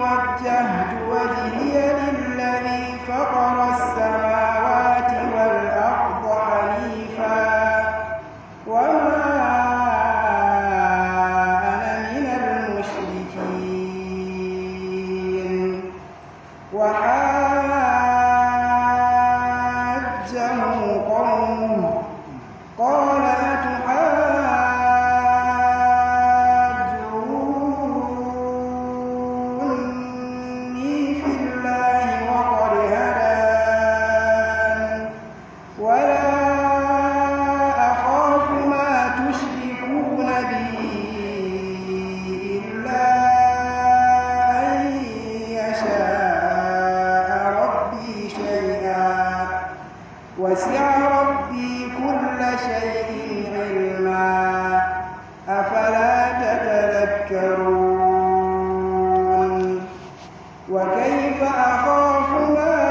وجهت وجهي للذي فطر السماوات والأرض حنيفا وما أنا من المشركين وحاجه قومه قال أتحاجوني في الله وقد هدان ولا أخاف ما تشركون به إلا أن يشاء ربي شيئا وسع ربي كل شيء علما أفلا تتذكرون وكيف أخاف ما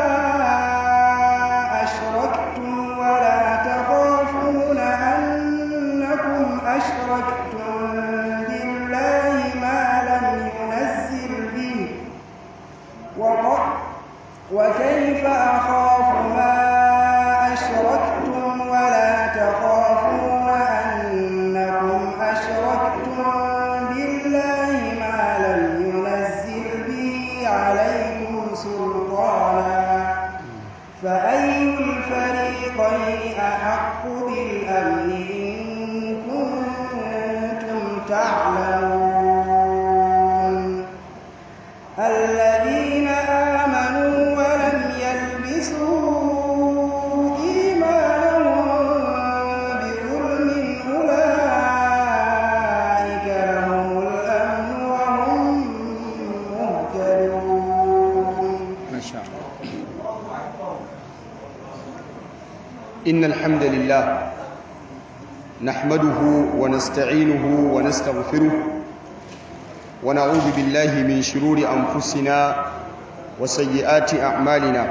أشركتم ولا تخافون أنكم أشركتم بالله ما لم ينزل به وق- وكيف أخاف ما أشركتم ولا تخافون أنكم أشركتم بالله ما لم ينزل به عليكم سلطانا فأي الفريقين أحق بالأمن إن كنتم تعلمون الذين آمنوا ولم يلبسوا إيمانهم بظلم أولئك لهم الأمن وهم مهتدون ما شاء الله إن الحمد لله نحمده ونستعينه ونستغفره ونعوذ بالله من شرور أنفسنا وسيئات أعمالنا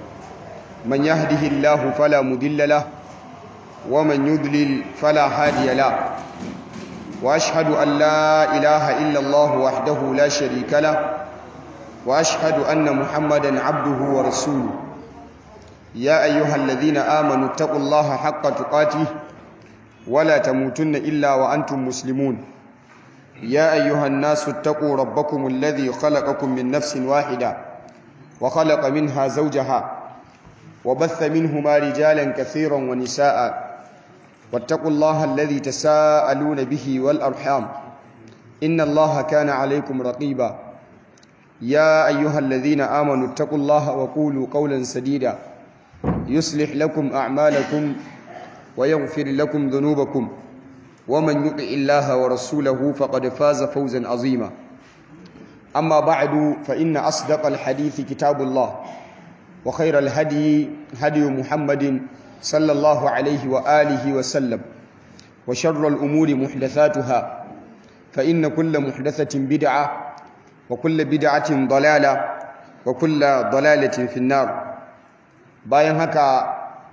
من يهده الله فلا مضل له ومن يضلل فلا هادي له وأشهد أن لا إله إلا الله وحده لا شريك له واشهد ان محمدا عبده ورسوله يا ايها الذين امنوا اتقوا الله حق تقاته ولا تموتن الا وانتم مسلمون يا ايها الناس اتقوا ربكم الذي خلقكم من نفس واحده وخلق منها زوجها وبث منهما رجالا كثيرا ونساء واتقوا الله الذي تساءلون به والارحام ان الله كان عليكم رقيبا يا أيها الذين آمنوا اتقوا الله وقولوا قولا سديدا يصلح لكم أعمالكم ويغفر لكم ذنوبكم ومن يطع الله ورسوله فقد فاز فوزا عظيما أما بعد فإن أصدق الحديث كتاب الله وخير الهدي هدي محمد صلى الله عليه وآله وسلم وشر الأمور محدثاتها فإن كل محدثة بدعة وكل بدعة ضلالة وكل ضلالة في النار bayan haka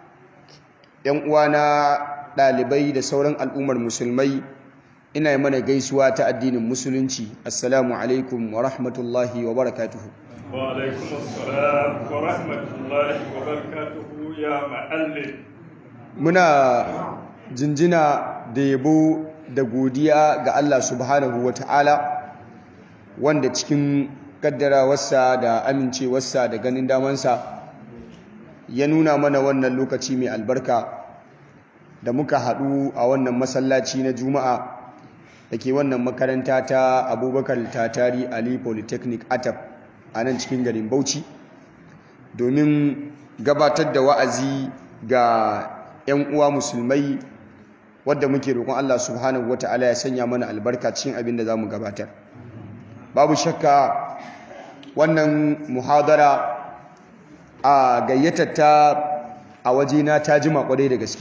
‘yan uwana ɗalibai da sauran al'ummar musulmai ina yi mana gaisuwa ta addinin musulunci assalamu alaikum wa rahmatullahi wa barakatuhu wa alaikum assalam wa rahmatullahi wa barakatuhu ya ma'allim muna jinjina da yabo da godiya ga Allah subhanahu wa ta'ala wanda cikin kaddarawarsa da amincewarsa da ganin damansa ya nuna mana wannan lokaci mai albarka da muka haɗu a wannan masallaci na juma'a da ke wannan makaranta ta abubakar tatari ali polytechnic atap a nan cikin garin bauchi domin gabatar da wa'azi ga 'yan uwa musulmai wadda muke roƙon allah subhanahu wata'ala ya sanya mana albarka cikin abin da za mu gabatar babu shakka wannan muhadara a gayyatar ta a wajena ta jima kwarai da gaske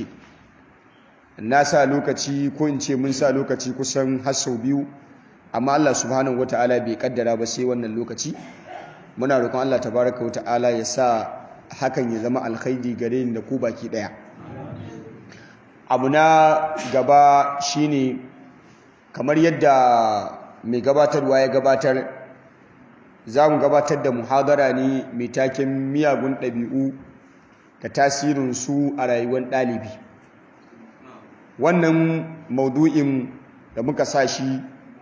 na sa lokaci ko in ce mun sa lokaci kusan har sau biyu amma Allah subhanahu wata'ala bai kaddara ba sai wannan lokaci muna roƙon Allah tabaraka wata'ala ya sa hakan ya zama alkhairi gare ni da ku baki daya abu na gaba shine kamar yadda mai gabatarwa ya gabatar za mu gabatar da muhadara ne mai taken miyagun ɗabi'u da tasirinsu a rayuwar ɗalibi wannan maudu'in da muka sa shi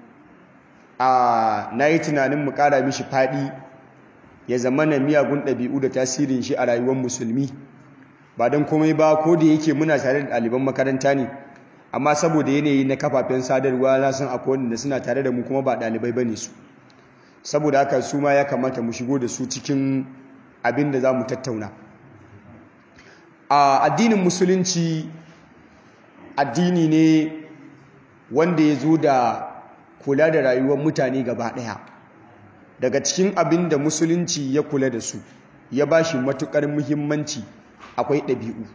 a na yi tunanin mu ƙara mishi faɗi ya zama na miyagun ɗabi'u da tasirin shi a rayuwar musulmi ba don komai ba ko da yake muna tare da ɗaliban makaranta ne amma saboda yanayi na kafafen sadarwa na san akwai wanda suna tare da mu kuma ba ɗalibai ba ne su saboda haka su ma ya kamata mu shigo da su cikin abin da za mu tattauna a addinin musulunci addini ne wanda ya zo da kula da rayuwar mutane gaba ɗaya daga cikin abin da musulunci ya kula da su ya ba shi matuƙar muhimmanci akwai ɗabi'u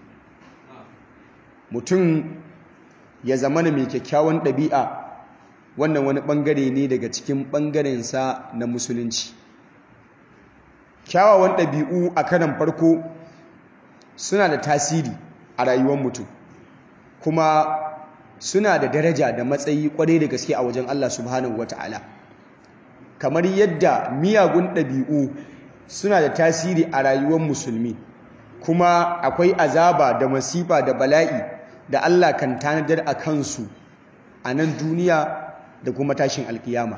mutum ya zama mai kyakkyawan ɗabi'a wannan wani ɓangare ne daga cikin ɓangarensa na musulunci kyawawan ɗabi'u a kanan farko suna da tasiri a rayuwar mutum kuma suna da daraja da matsayi kwarai da gaske a wajen Allah subhanahu wata'ala kamar yadda miyagun ɗabi'u suna da tasiri a rayuwar musulmi kuma akwai azaba da masifa da bala'i da Allah kan tanadar a kansu a nan duniya da kuma tashin alkiyama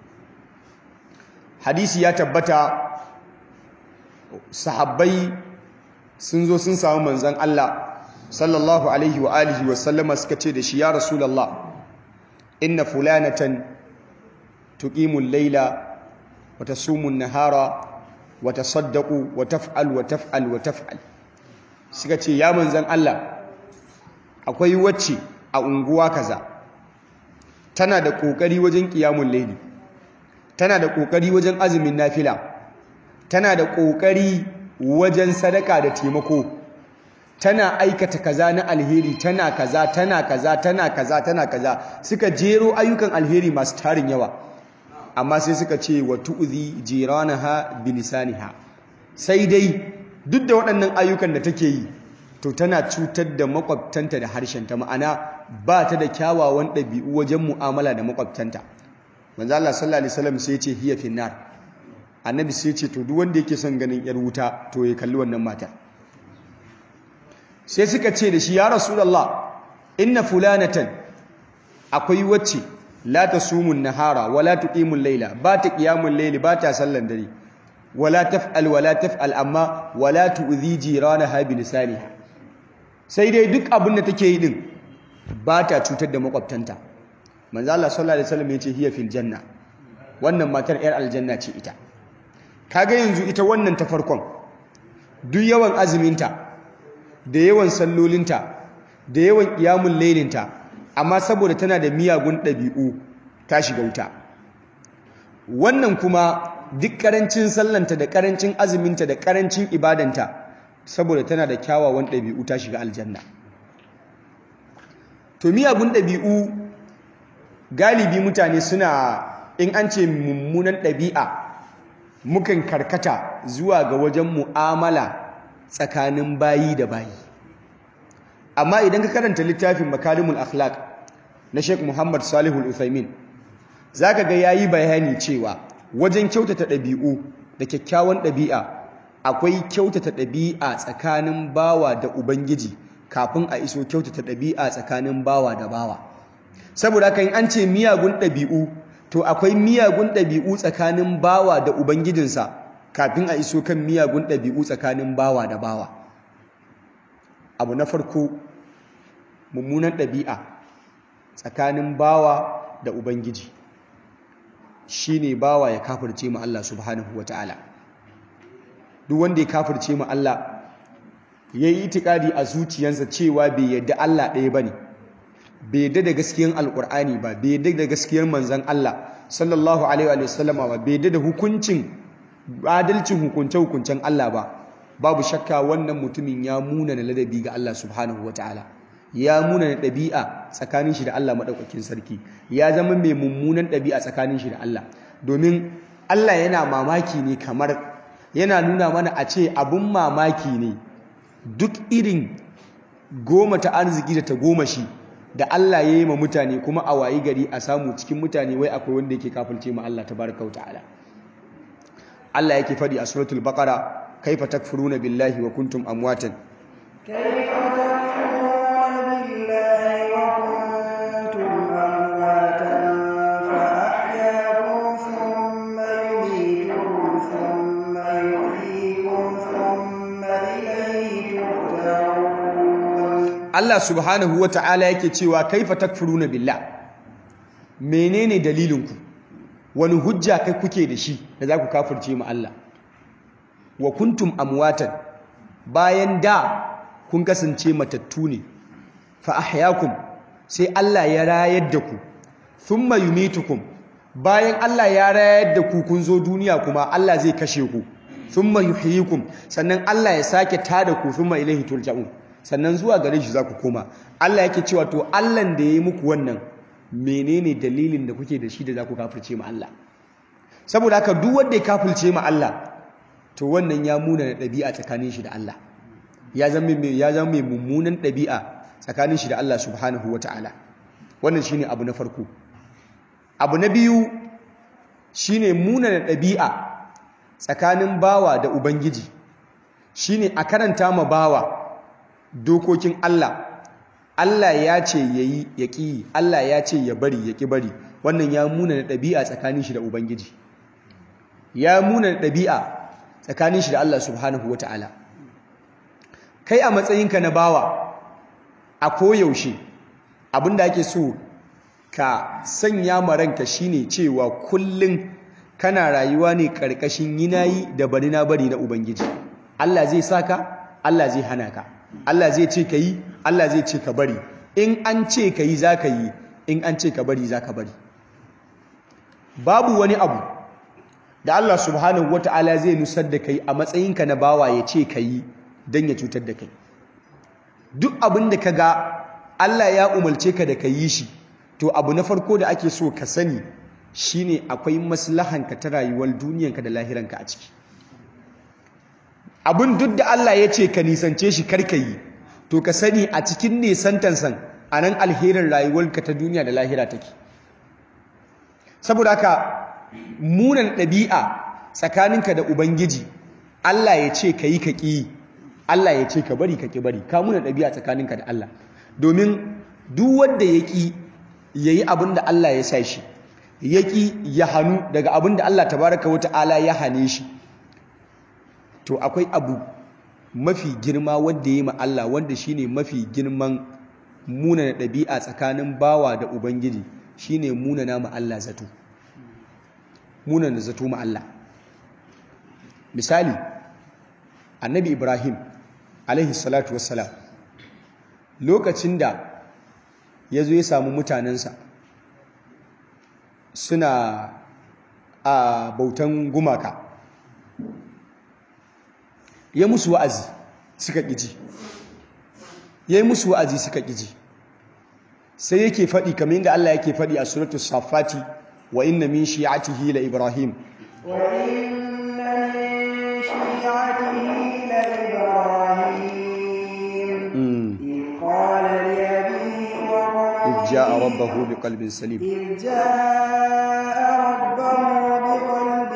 hadisi ya tabbata sahabbai sun zo sun samu manzan Allah sallallahu alaihi wa alihi wa sallama suka ce da shi ya rasulullah inna fulanatan tuqimul layla wa tasumun nahara wa tasaddaqu wa taf'al wa taf'al wa taf'al suka ce ya manzan Allah akwai wacce a unguwa kaza tana da kokari wajen qiyamul layli tana da kokari wajen azumin nafila tana da kokari wajen sadaka da taimako tana aikata kaza na alheri tana kaza tana kaza tana kaza tana kaza suka jero ayyukan alheri masu tarin yawa amma sai suka ce wa tu'zi jiranaha bilisaniha sai dai duk da waɗannan ayyukan da take yi to tana cutar da makwabtanta da harshenta ma'ana ba ta da kyawawan ɗabi'u wajen mu'amala da makwabtanta manzo Allah sallallahu alaihi wasallam sai ya ce hiya finnar annabi sai ce to duk wanda yake son ganin yar wuta to ya kalli wannan matar sai suka ce da shi ya rasulullah inna fulanatan akwai wacce la tasumun nahara wala tuqimul layla ba ta qiyamul layli ba ta sallan dare wala taf'al wala taf'al amma wala tu'zi jiranaha bi lisaniha sai dai duk abin da take yi din ba ta cutar da makwabtanta manzo Allah sallallahu alaihi wasallam yace hiya fil janna wannan matar yar aljanna ce ita kaga yanzu ita wannan ta farkon duk yawan azuminta da yawan sallolinta da yawan ƙiyamun lailinta amma saboda tana da miyagun ɗabi'u ta shiga wuta wannan kuma duk ƙarancin sallanta da ƙarancin azuminta da ƙarancin ibadanta saboda tana da kyawawan ɗabi'u ta shiga aljanna to miyagun ɗabi'u galibi mutane suna in an ce mummunan ɗabi'a mukan karkata zuwa ga wajen mu'amala tsakanin bayi da bayi amma idan ka karanta littafin makalimul akhlaq na Sheikh Muhammad Salihul Uthaymin zaka ga yayi bayani cewa wajen kyautata ɗabi'u da kyakkyawan ɗabi'a akwai kyautata ɗabi'a tsakanin bawa da ubangiji kafin a iso kyautata ɗabi'a tsakanin bawa da bawa saboda haka in an ce miyagun ɗabi'u to akwai miyagun ɗabi'u tsakanin bawa da ubangijinsa kafin a iso kan miyagun ɗabi'u tsakanin bawa da bawa abu na farko mummunan ɗabi'a tsakanin bawa da ubangiji shine bawa ya kafirce mu Allah subhanahu wataala duk wanda ya kafirce mu Allah yayi itikadi a zuciyarsa cewa bai yadda Allah ɗaya bane bai yadda da gaskiyar alkur'ani ba bai yadda da gaskiyar manzon Allah sallallahu alaihi wa sallama ba bai yadda da hukuncin adalcin hukunce hukuncen Allah ba babu shakka wannan mutumin ya muna na ladabi ga Allah subhanahu wataala ya muna na ɗabi'a tsakanin shi da Allah maɗaukakin sarki ya zama mai mummunan ɗabi'a tsakanin shi da Allah domin Allah yana mamaki ne kamar yana nuna mana a ce abun mamaki ne duk irin goma ta arziki da ta goma shi da Allah ya yi ma mutane kuma a wayi gari a samu cikin mutane wai akwai wanda yake kafirce ma Allah tabaraka wa ta'ala Allah yake faɗi a suratul baqara kaifa takfuruna billahi wa kuntum amwatan كيف تكفرون بالله وكنتم أمواتا فأحياكم ثم يميتكم ثم يحييكم ثم إليه ترجعون Allah subhanahu ta'ala yake cewa kaifa takfuruna billah menene dalilinku wani hujja kai kuke da shi da za ku kafirce mu Allah wa kuntum amwatan bayan da kun kasance matattu ne fa ahyaakum sai Allah ya rayar da ku thumma yumitukum bayan Allah ya rayar da ku kun zo duniya kuma Allah zai kashe ku thumma yuhyikum sannan Allah ya sake tada ku thumma ilaihi turja'un sannan zuwa gare shi za ku koma Allah yake cewa to Allah da ya yi muku wannan menene dalilin da kuke da shi da za ku kafirce ma Allah saboda haka duk wanda ya kafirce ma Allah to wannan ya muna da ɗabi'a tsakanin shi da Allah ya zama mai ya zama mai mummunan ɗabi'a tsakanin shi da Allah subhanahu wataala wannan shine abu na farko abu na biyu shine muna da ɗabi'a tsakanin bawa da ubangiji shine a karanta ma bawa dokokin Allah Allah ya ce yayi ya ƙi Allah ya ce ya bari ya ƙi bari wannan ya muna da ɗabi'a tsakanin shi da ubangiji ya muna da ɗabi'a tsakanin shi da Allah subhanahu wata'ala kai a matsayinka na bawa a koyaushe abinda ake so ka sanya ma ranka shine cewa kullum kana rayuwa ne ƙarƙashin yinayi da bari na bari na ubangiji Allah zai saka Allah zai hana ka Allah zai ce ka yi Allah zai ce ka bari in an ce ka yi za ka yi in an ce ka bari za ka bari babu wani abu da Allah subhanahu wata'ala zai nusar da kai a matsayinka na bawa ya ce ka yi don ya cutar da kai duk abin da ka ga Allah ya umarce ka da ka yi shi to abu na farko da ake so ka sani shine akwai maslahanka ta rayuwar duniyanka da lahiranka a ciki abin duk da Allah ya ce ka nisance shi karka yi to ka sani a cikin nisantansan a nan alherin rayuwarka ta duniya da lahira take saboda haka munan ɗabi'a tsakaninka da ubangiji Allah ya ce ka yi ka ƙi Allah ya ce ka bari ka ƙi bari ka munan ɗabi'a tsakaninka da Allah domin duk wanda ya ƙi ya yi abin da Allah ya sa shi ya ƙi ya hannu daga abin da Allah tabaraka wa ta'ala ya hane shi to akwai abu mafi girma wanda ya yi ma Allah wanda shine mafi girman munana ɗabi'a tsakanin bawa da ubangiji shine munana ma Allah zato munana zato ma Allah misali annabi Ibrahim alaihi salatu wassalam lokacin da ya zo ya samu mutanensa suna a bautan gumaka ya musu wa'azi suka ƙiji ya yi musu wa'azi suka ƙiji sai yake faɗi kamar yadda Allah yake faɗi a suratu safati wa inna min shi'atihi la ibrahim wa inna min shi'atihi la ibrahim إذ قال لأبيه وقومه إذ جاء ربه بقلب سليم إذ جاء ربه بقلب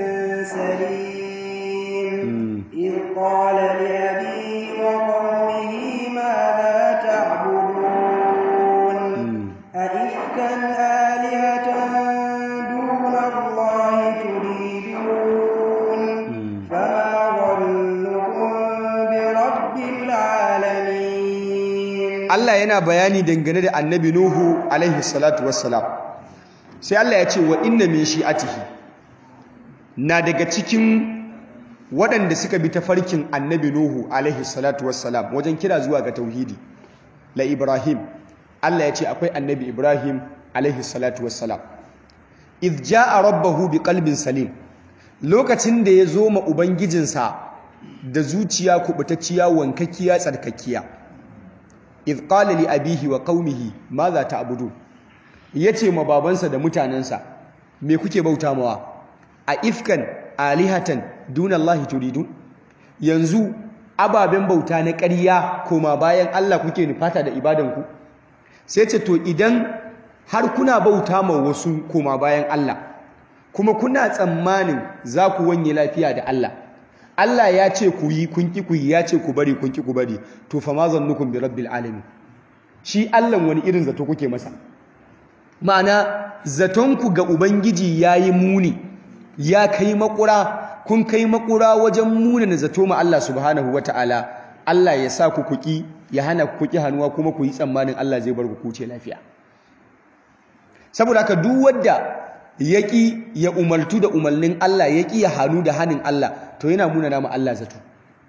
سليم إذ قال لأبيه وقومه ماذا تعبدون أئفكا آلهة دون الله تريدون فما ظنكم برب العالمين Allah yana bayani dangane da annabi Nuhu alaihi salatu wassalam sai Allah ya ce wa inna min shi'atihi na daga cikin waɗanda suka bi tafarkin annabi Nuhu alaihi salatu wassalam wajen kira zuwa ga tauhidi la Ibrahim Allah ya ce akwai annabi Ibrahim alaihi salatu wassalam idh jaa rabbahu biqalbin salim lokacin da ya zo ma ubangijinsa da zuciya kubutacciya wankakkiya tsarkakkiya idh qala li abihi wa qaumihi madha ta'budu yace ma babansa da mutanansa me kuke bauta mawa a ifkan alihatan dunallahi turidun yanzu ababen bauta na ƙarya koma bayan Allah kuke nufata da ibadanku sai ce to idan har kuna bauta ma wasu koma bayan Allah kuma kuna tsammanin za ku wanye lafiya da Allah Allah ya ce ku yi kun ki ku yi ya ce ku bari kun ki ku bari to fa ma zannukum bi rabbil alamin shi Allah wani irin zato kuke masa ma'ana zaton ku ga ubangiji yayi muni ya kai makura kun kai makura wajen muna na zato ma Allah subhanahu wataala Allah ya sa ku kuki ya hana ku kuki hannuwa kuma ku yi tsammanin Allah zai bar ku kuce lafiya saboda haka duk wanda yaki ya umartu da umarnin Allah yaki ya hannu da hannun Allah to yana muna nama Allah zato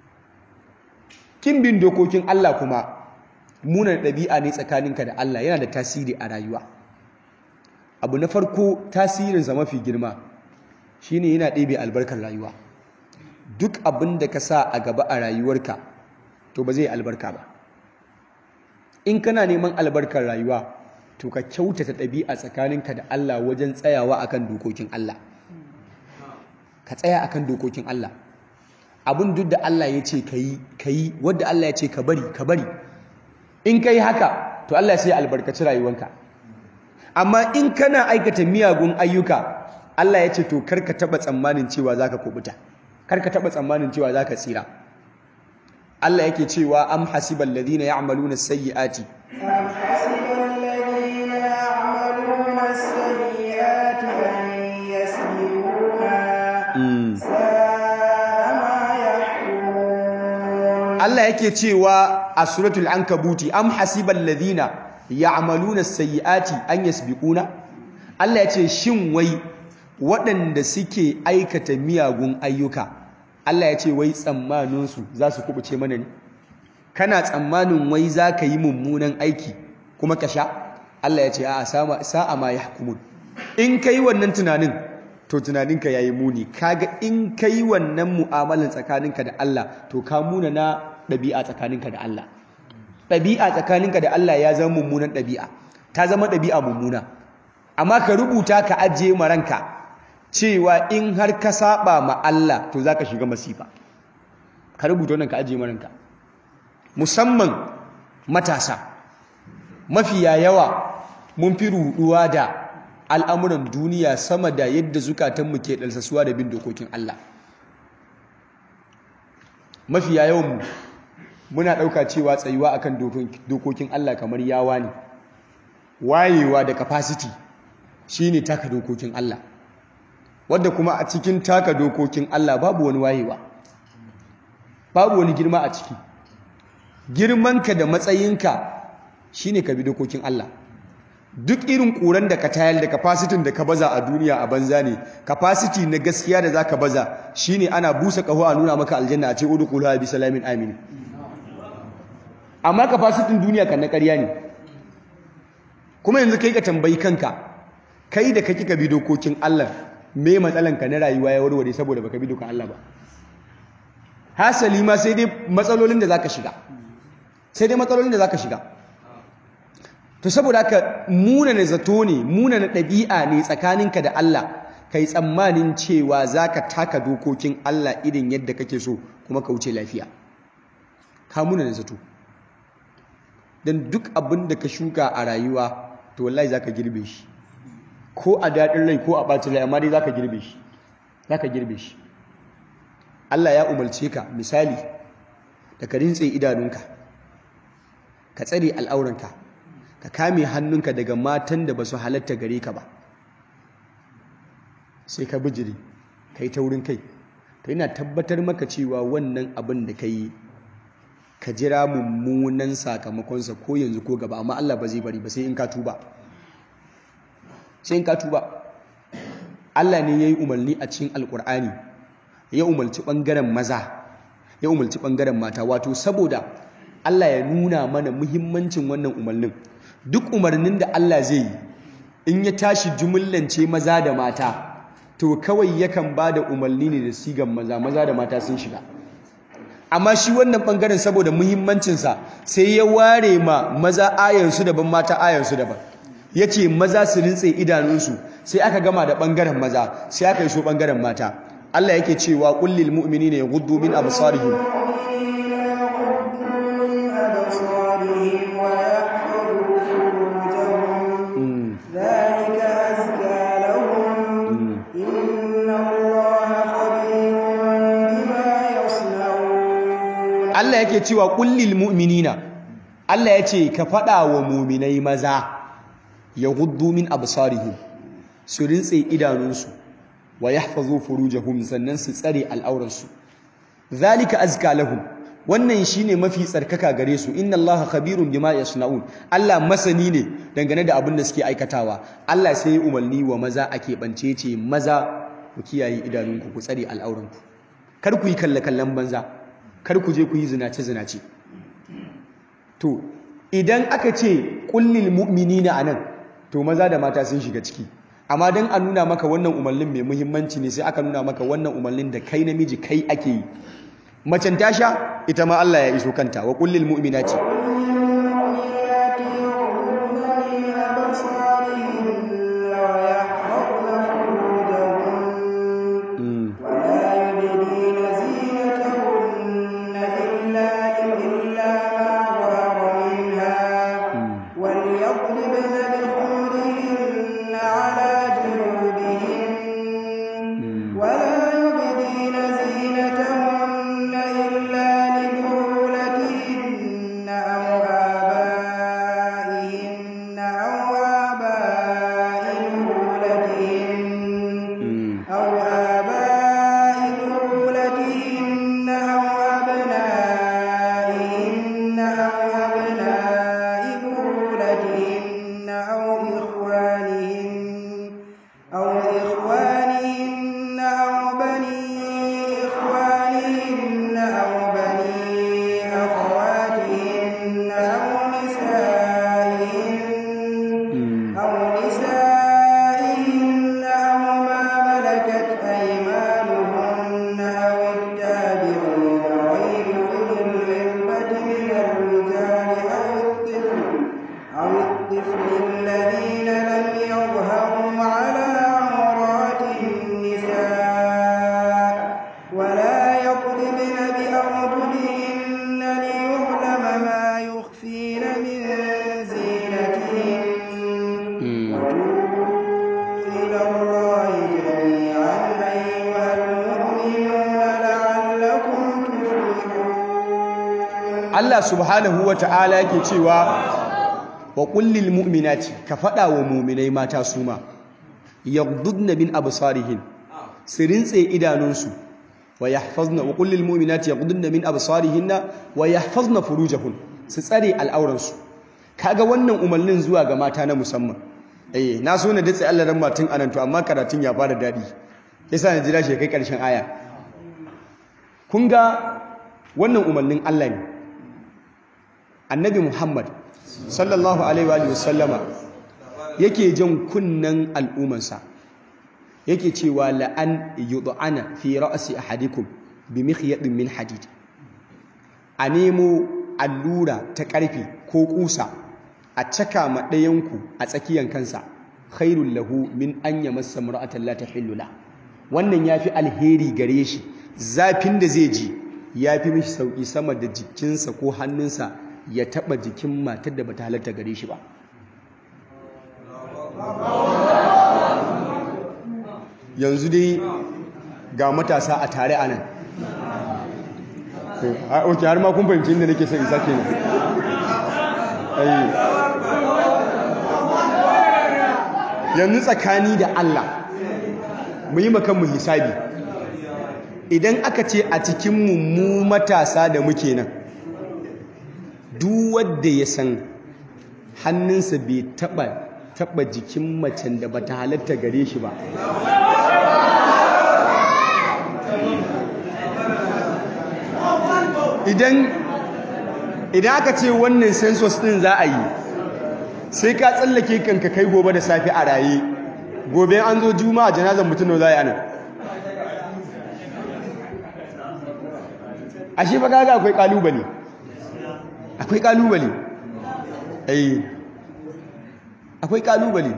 kin bin dokokin Allah kuma muna ɗabi'a ne tsakaninka da Allah yana da tasiri a rayuwa abu na farko tasirinsa mafi girma shine yana ɗebe albarkar rayuwa duk abin da ka sa a gaba a rayuwarka to ba zai albarka ba in kana neman albarkar rayuwa to ka kyautata ɗabi'a tsakaninka da Allah wajen tsayawa akan dokokin Allah ka tsaya akan dokokin Allah abin duk da Allah ya ce ka yi ka yi wadda Allah ya ce ka bari ka bari in ka yi haka to Allah sai albarkaci rayuwanka amma in kana aikata miyagun ayyuka Allah ya ce to karka taba tsammanin cewa zaka kubuta karka taba tsammanin cewa zaka tsira Allah yake cewa am hasibal ladina ya'maluna as-sayyi'ati أم حسب الذين يعملون السيئات أن يسبقونا ساء ما يحكمون Allah yake cewa a suratul ankabuti am hasibal ladina ya'maluna as-sayyi'ati an yasbiquna Allah ya ce shin wai waɗanda suke aikata miyagun ayyuka Allah ya ce wai tsammaninsu za su kubuce mana ne kana tsammanin wai za ka yi mummunan aiki kuma ka sha Allah ya ce a sa'a ma ya hukumun in ka yi wannan tunanin to tunaninka ya yi muni kaga in ka yi wannan mu'amalan tsakaninka da Allah to ka muna na ɗabi'a tsakaninka da Allah ɗabi'a tsakaninka da Allah ya zama mummunan ɗabi'a ta zama ɗabi'a mummuna amma ka rubuta ka ajiye ma ranka cewa in har ka saba ma Allah to zaka shiga masifa ka rubuta wannan ka ajiye ma ranka musamman matasa mafiya yawa mun fi ruduwa da al'amuran duniya sama da yadda zukatanmu ke dalsasuwa da bin dokokin Allah mafiya yawan muna ɗauka cewa tsayuwa akan dokokin Allah kamar yawa ne wayewa da capacity shine taka dokokin Allah wadda kuma a cikin taka dokokin Allah babu wani wayewa babu wani girma a ciki girmanka da matsayinka shine ka bi dokokin Allah duk irin ƙuran da ka tayar da capacity da ka baza a duniya a banza ne capacity na gaskiya da zaka baza shine ana busa kaho a nuna maka aljanna a ce udkhuluha bi salamin amin amma capacity duniya kan na ƙarya ne kuma yanzu kai ka tambayi kanka kai da kake ka bi dokokin Allah me matsalanka na rayuwa ya warware saboda baka bi dokokin Allah ba hasali ma sai dai matsalolin da zaka shiga sai dai matsalolin da zaka shiga to saboda haka munana zato ne munana ɗabi'a ne tsakaninka da Allah kai tsammanin cewa zaka taka dokokin Allah irin yadda kake so kuma ka wuce lafiya ka munana zato dan duk abin da ka shuka a rayuwa to wallahi zaka girbe shi ko a daɗin rai ko a ɓacin rai amma dai zaka girbe shi zaka girbe shi Allah ya umarce ka misali da ka rintse idanunka ka tsare al'auranka ka kame hannunka daga matan da ba su halatta gare ka ba sai ka bijiri ka yi taurin kai to yana tabbatar maka cewa wannan abin da ka yi ka jira mummunan sakamakonsa ko yanzu ko gaba amma Allah ba zai bari ba sai in ka tuba sai in ka tuba Allah ne ya yi umarni a cikin alkur'ani ya umarci ɓangaren maza ya umarci ɓangaren mata wato saboda Allah ya nuna mana muhimmancin wannan umarnin duk umarnin da Allah zai yi in ya tashi jumillance maza da mata to kawai yakan ba da umarni ne da sigan maza maza da mata sun shiga amma shi wannan ɓangaren saboda muhimmancinsa sai ya ware ma maza ayansu daban mata ayansu daban ya ce maza su rintse idanunsu sai aka gama da ɓangaren maza sai aka yi so ɓangaren mata Allah yake cewa kullil mu'minina yaghuddu min absarihim ذلك أزكى لهم إن Allah yake cewa kullil mu'minina Allah ya ce ka faɗa wa muminai maza ya guddu min absarihim su rintse idanunsu wa yahfazu furujahum sannan su tsare al'auransu zalika azka lahum wannan shine mafi tsarkaka gare su inna allaha khabirun bima yasnaun Allah masani ne dangane da abin da suke aikatawa Allah sai ya umarni wa maza a keɓance ce maza ku kiyaye idanunku ku tsare al'auranku kar ku yi kalle kallon banza kar ku je ku yi zinace zinace to idan aka ce kullil mu'minina anan to maza da mata sun shiga ciki amma dan a nuna maka wannan umarnin mai muhimmanci ne sai aka nuna maka wannan umarnin da kai namiji kai ake yi macen ta sha ita ma Allah ya iso kanta wa kullil mu'minati والمؤمنات يغضضن من أبصارهن ويحفظن فروجهن ولا يبدين زينتهن إلا إلا ما ظهر منها وليضربن بخمرهن على جنوبهن ولا يبدين زينتهن إلا لبعولتهن أو آبائهن أو آباء بعولتهن أو آباء بعولتهن أو أبنائهن أو أبناء بعولتهن أو إخوانهن أو إخوانهن أو بني إخوانهن أو بني أخواتهن أو نسائهن أو نسائهن أو ما ملكت أيمانهن أو التابعين غير أولي الإربة من الرجال أو الطفل أو الطفل الذين لم يظهروا على عورات النساء ولا يضربن بأرجلهن ليعلم ما يخفين من زينتهن وتوبوا إلى الله جميعا أيها المؤمنون لعلكم تفلحون Allah subhanahu wa ta'ala yake cewa wa kullil mu'minati ka faɗa wa mu'minai mata su ma yaghdudna min absarihin su rintse idanunsu wa yahfazna wa kullil mu'minati yaghdudna min absarihinna wa yahfazna furujahun su tsare al'auransu kaga wannan umarnin zuwa ga mata na musamman eh na so na datse Allah ran matun anan to amma karatun ya fara dadi yasa na jira shi kai karshen aya kun ga wannan umarnin Allah ne annabi Muhammad sallallahu alaihi wa sallama yake jan kunnan al'umansa yake cewa la'an yud'ana fi ra'si ahadikum bi mikhyadin min hadid a nemo allura ta ƙarfe ko ƙusa a caka ma ɗayanku a tsakiyan kansa khairul lahu min an yamassa mar'atan la tahillu la wannan yafi alheri gare shi zafin da zai ji yafi mishi sauki sama da jikinsa ko hannunsa ya taba jikin matar da bata halatta gare shi ba yanzu dai ga matasa a tare a nan ok har ma kun fahimci inda nake son isa kenan yanzu tsakani da Allah mu yi makanmu hisabi idan aka ce a cikin mu matasa da muke nan duk wanda ya san hannunsa bai taba taba jikin macen da bata halatta gare shi ba idan idan aka ce wannan census din za a yi sai ka tsallake kanka kai gobe da safe a raye gobe an zo juma'a janazar mutum za a yi anan ashe fa kaga akwai kalubale akwai kalubale eh akwai kalubale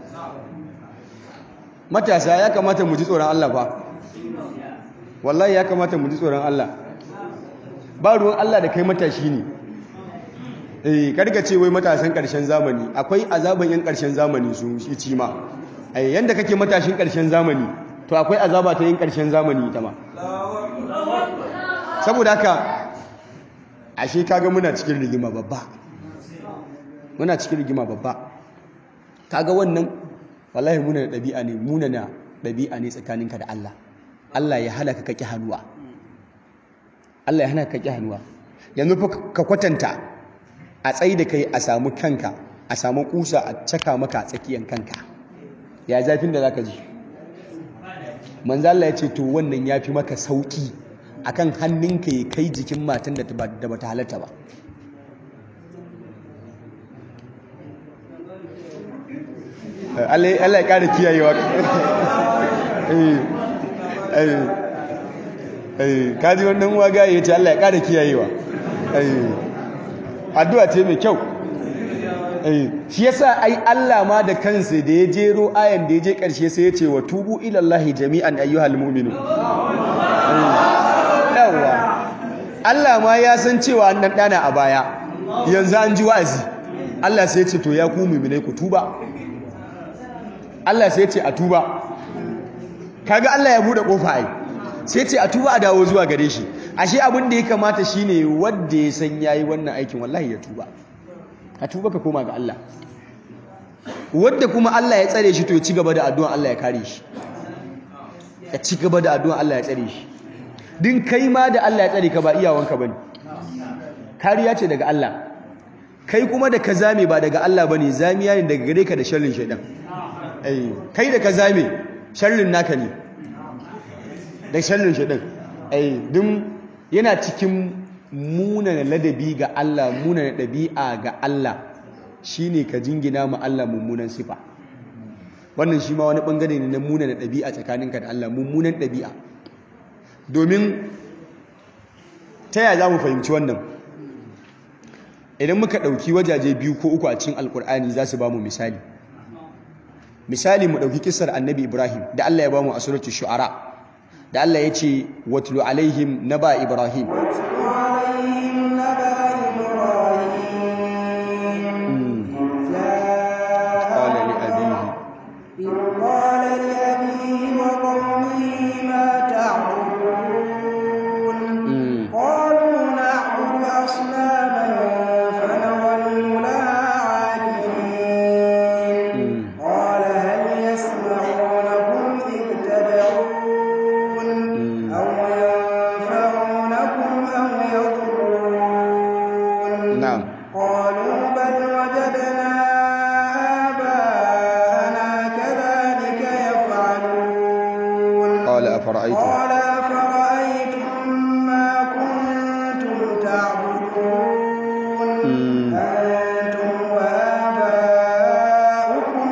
matasa ya kamata mu ji tsoron Allah fa wallahi ya kamata mu ji tsoron Allah ba ruwan Allah da kai matashi ne eh karka ce wai matasan karshen zamani akwai azaban yan karshen zamani su shi ci ma eh yanda kake matashin karshen zamani to akwai azaba ta yin karshen zamani ita ma saboda haka ashe kaga muna cikin rigima babba muna cikin rigima babba kaga wannan wallahi muna da ɗabi'a ne muna na ɗabi'a ne tsakaninka da Allah Allah ya hana ka kaki hannuwa Allah ya hana ka kaki hannuwa yanzu fa ka kwatanta a tsayi da kai a samu kanka a samu kusa a caka maka tsakiyan kanka ya zafin da zaka ji manzo Allah ya ce to wannan yafi maka sauki akan hannunka ya kai jikin matan da da bata halatta ba Allah Allah ya kare kiyayewa eh eh eh kaji wannan uwa ga yace Allah ya kare kiyayewa eh addu'a ce mai kyau shi yasa ai Allah ma da kansa da ya jero ayan da ya je karshe sai ya ce wa tubu ila Allah jami'an ayyuhal mu'minun yawa Allah ma ya san cewa an dan dana a baya yanzu an ji wa'azi Allah sai ya ce to ya ku mu'minai ku tuba Allah sai ya ce a tuba kaga Allah ya bude kofa ai sai ya ce a tuba a dawo zuwa gare shi ashe abin da ya kamata shine wanda ya san yayi wannan aikin wallahi ya tuba ka tuba ka koma ga Allah wanda kuma Allah ya tsare shi to ya ci gaba da addu'a Allah ya kare shi ya ci gaba da addu'a Allah ya tsare shi din kai ma da Allah ya tsare ka ba iyawanka bane kariya ce daga Allah kai kuma da ka zame ba daga Allah bane zamiya ne daga gare ka da sharrin shaidan eh kai da ka zame sharrin naka ne da sharrin shaidan eh dun yana cikin munana ladabi ga Allah munana ɗabi'a ga Allah shine ka jingina ma Allah mummunan sifa wannan shi ma wani bangare ne na munana ɗabi'a tsakaninka da Allah mummunan ɗabi'a domin ta yaya za mu fahimci wannan idan muka ɗauki wajaje biyu ko uku a cikin alkur'ani za su ba mu misali misali mu ɗauki kisar annabi ibrahim da Allah ya ba mu a suratul shu'ara da Allah ya ce watlu alaihim naba ibrahim قال لأبيه قال لأبيه وقومه ما تعبدون قالوا نعبد أصناما فنظل لها عاكفين قال هل يسمعونكم إذ تدعون أو ينفعونكم أو يضرون نعم قالوا بل وجدنا آباءنا كذلك يفعلون قال أفرأيتم قال أفرأيتم ما كنتم تعبدون أنتم وآباؤكم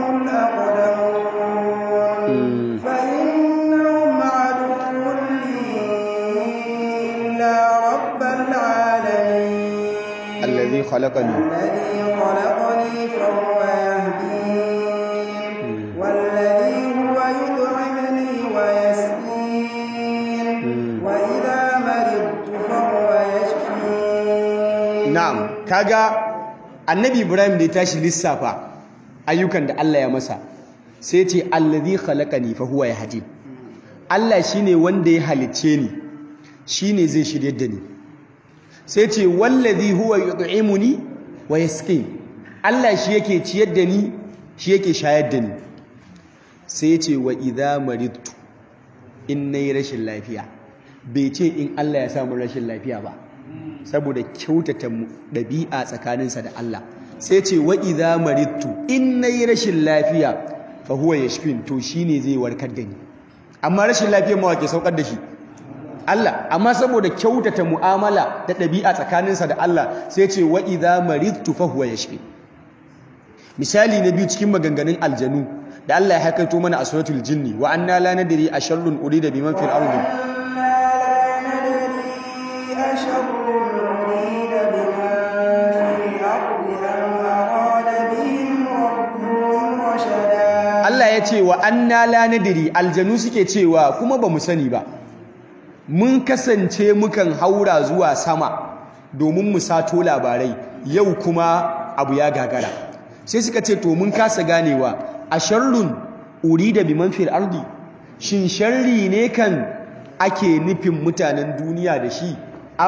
الأقدمون فإنهم عدو لي إلا رب العالمين الذي خلقني الذي خلقني فهو يهدين والذي هو يطعمني ويسقين وإذا مرضت فهو يشفين na'am kaga annabi ibrahim da ya tashi lissafa ayyukan da Allah ya masa sai ya ce allazi khalaqani fa huwa yahdin Allah shine wanda ya halicce ni shine zai shirye da ni sai ya ce wallazi huwa yut'imuni wa yasqin Allah shi yake ciyar da ni shi yake shayar da ni sai ya ce wa idza maridtu in nayi rashin lafiya bai ce in Allah ya samu rashin lafiya ba saboda kyautata ɗabi'a tsakaninsa da Allah sai ce wa idza maridtu in nayi rashin lafiya fa huwa yashfin to shine zai warkar da ni amma rashin lafiyar ma wake saukar da shi Allah amma saboda kyautata mu'amala da ɗabi'a tsakaninsa da Allah sai ce wa idza maridtu fa huwa yashfin misali na biyu cikin maganganun aljanu da Allah ya hakaito mana a suratul jinni wa anna la nadri asharrun urida biman fil ardi إنا لا ندري أشر أريد بمن في الأرض أم أراد بهم ربهم رشدا Allah ya ce wa anna la nadiri aljanu suke cewa kuma ba mu sani ba mun kasance mukan haura zuwa sama domin mu sato labarai yau kuma abu ya gagara sai suka ce to mun kasa ganewa a sharrun urida biman fil ardi shin sharri ne kan ake nufin mutanen duniya da shi am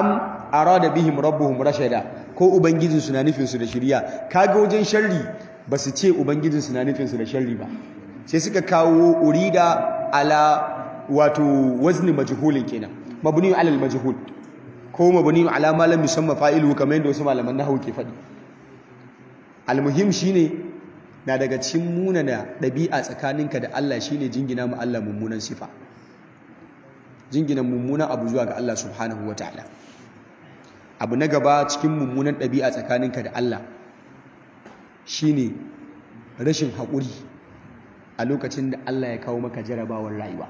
arada bihim rabbuhum rashada ko ubangijin su na nufin su da shiriya kaga wajen sharri ba su ce ubangijin su na nufin su da sharri ba sai suka kawo urida ala wato wazni majhulin kenan mabni ala al majhul ko mabni ala ma lam yusamma fa'iluhu kamar yadda wasu malaman nahwu ke faɗi almuhim shine na daga cikin munana ɗabi'a tsakaninka da Allah shine jingina mu Allah mummunan sifa jingina mummunan abu zuwa ga Allah subhanahu wataala abu na gaba cikin mummunan ɗabi'a tsakaninka da Allah shine rashin haƙuri a lokacin da Allah ya kawo maka jarabawar rayuwa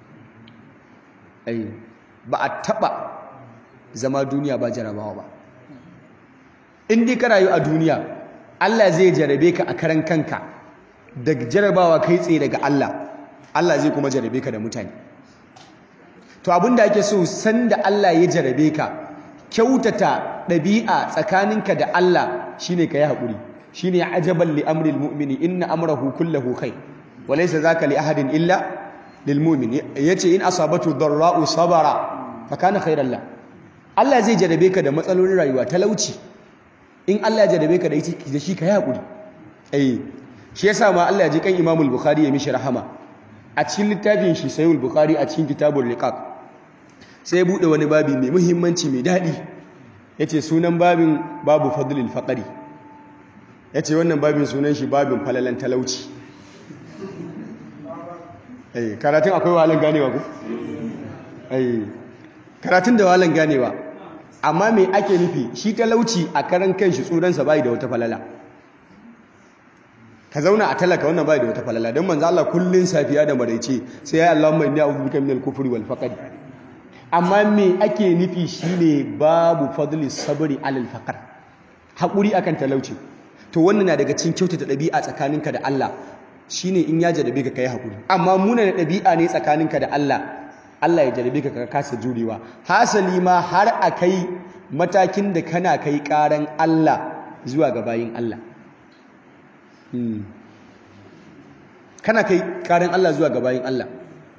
ai ba a taɓa zama duniya ba jarabawa ba in dai ka rayu a duniya Allah zai jarabe ka a karan kanka da jarabawa kai tsaye daga Allah Allah zai kuma jarabe ka da mutane to abinda ake so sanda Allah ya jarabe ka kyautata ɗabi'a tsakaninka da Allah shine ka yi haƙuri shine ajaban li amril mu'mini inna amrahu kullahu khair wa laysa zaka li ahadin illa lil mu'min yace in asabatu darra'u sabara fa kana khairan la Allah zai jarabe ka da matsalolin rayuwa talauci in Allah ya jarabe ka da shi ka yi haƙuri eh shi yasa ma Allah ya ji kan Imam al-Bukhari ya mishi rahama a cikin littafin shi Sahih al-Bukhari a cikin Kitabul Liqaq sai ya bude wani babi mai muhimmanci mai dadi yace sunan babin babu fadlil faqri yace wannan babin sunan shi babin falalan talauci eh karatun akwai wahalan ganewa ko eh karatun da wahalan ganewa amma me ake nufi shi talauci a karan kanshi tsuransa bai da wata falala ka zauna a talaka wannan bai da wata falala don manzo Allah kullun safiya da maraice sai ya Allahumma inni a'udhu bika minal kufri wal faqr amma me ake nufi shine babu fadli sabri alal faqr hakuri akan talauci to wannan na daga cikin kyautata dabi'a tsakaninka da Allah shine in ya jarabe ka kai hakuri amma muna da dabi'a ne tsakaninka da Allah Allah ya jarabe ka ka kasa jurewa hasali ma har a kai matakin da kana kai karan Allah zuwa ga bayin Allah kana kai karan Allah zuwa ga bayin Allah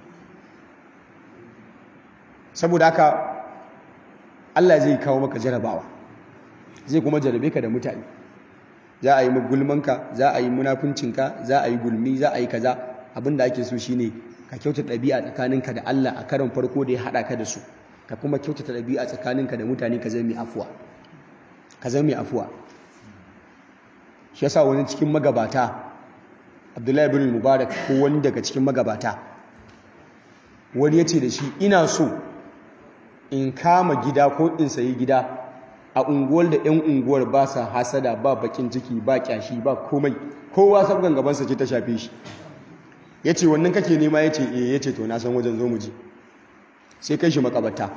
saboda haka Allah zai kawo maka jarabawa zai kuma jarabe ka da mutane za a yi gulmanka za a yi munafuncinka za a yi gulmi za a yi kaza abinda ake so shine ka kyautata ɗabi'a tsakaninka da Allah a karon farko da ya haɗa ka da su ka kuma kyautata ɗabi'a tsakaninka da mutane ka zama mai afuwa ka zama mai afuwa shi yasa wani cikin magabata Abdullahi bin Mubarak ko wani daga cikin magabata wani ya ce da shi ina so in kama gida ko in sayi gida a unguwar da 'yan unguwar ba sa hasada ba bakin ciki ba kyashi ba komai kowa sabgan gabansa ce ta shafe shi ya ce wannan kake nema ya ce e ya ce to na san wajen zo mu ji sai kai shi makabata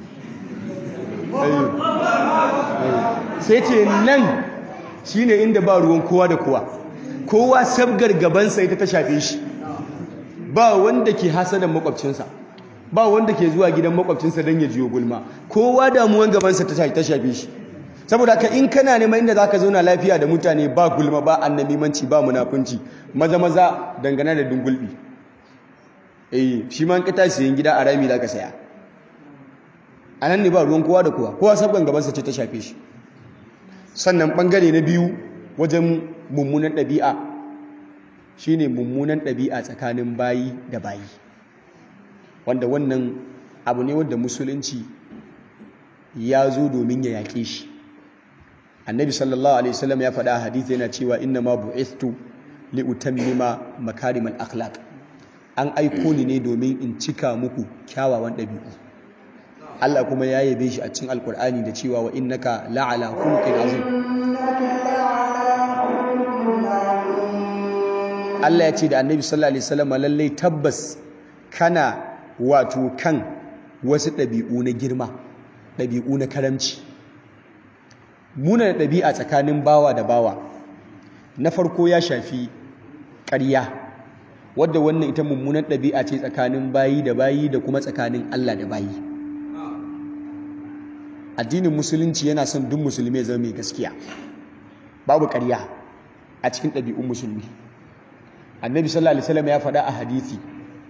sai ce nan shi ne inda ba ruwan kowa da kowa kowa sabgar gabansa ita ta shafe shi ba wanda ke hasadan makwabcinsa ba wanda ke zuwa gidan makwabcinsa don ya jiyo gulma kowa damuwan gabansa ta shafe shi saboda ka in kana neman inda za ka zauna lafiya da mutane ba gulma ba annamimanci ba munafunci maza maza dangane da dungulbi eh shi ma ka tashi yin gida a rami za ka saya a nan ne ba ruwan kowa da kowa kowa sabgan gabansa ce ta shafe shi sannan bangare na biyu wajen mummunan ɗabi'a shine mummunan ɗabi'a tsakanin bayi da bayi wanda wannan abu ne wanda musulunci ya zo domin ya yaƙe shi annabi sallallahu alaihi wasallam ya faɗa a hadisi yana cewa inna ma bu'istu li utammima makarimal akhlaq an aiko ni ne domin in cika muku kyawawan ɗabi'u Allah kuma ya yabe shi a cikin alkur'ani da cewa wa innaka la'ala khuluqin azim Allah ya ce da annabi sallallahu alaihi wasallam lallai tabbas kana wato kan wasu ɗabi'u na girma ɗabi'u na karamci muna da ɗabi'a tsakanin bawa da bawa na farko ya shafi ƙarya wadda wannan ita mummunan ɗabi'a ce tsakanin bayi da bayi da kuma tsakanin Allah da bayi addinin musulunci yana son duk musulmi ya zama mai gaskiya babu ƙarya a cikin ɗabi'un musulmi annabi sallallahu alaihi wasallam ya faɗa a hadisi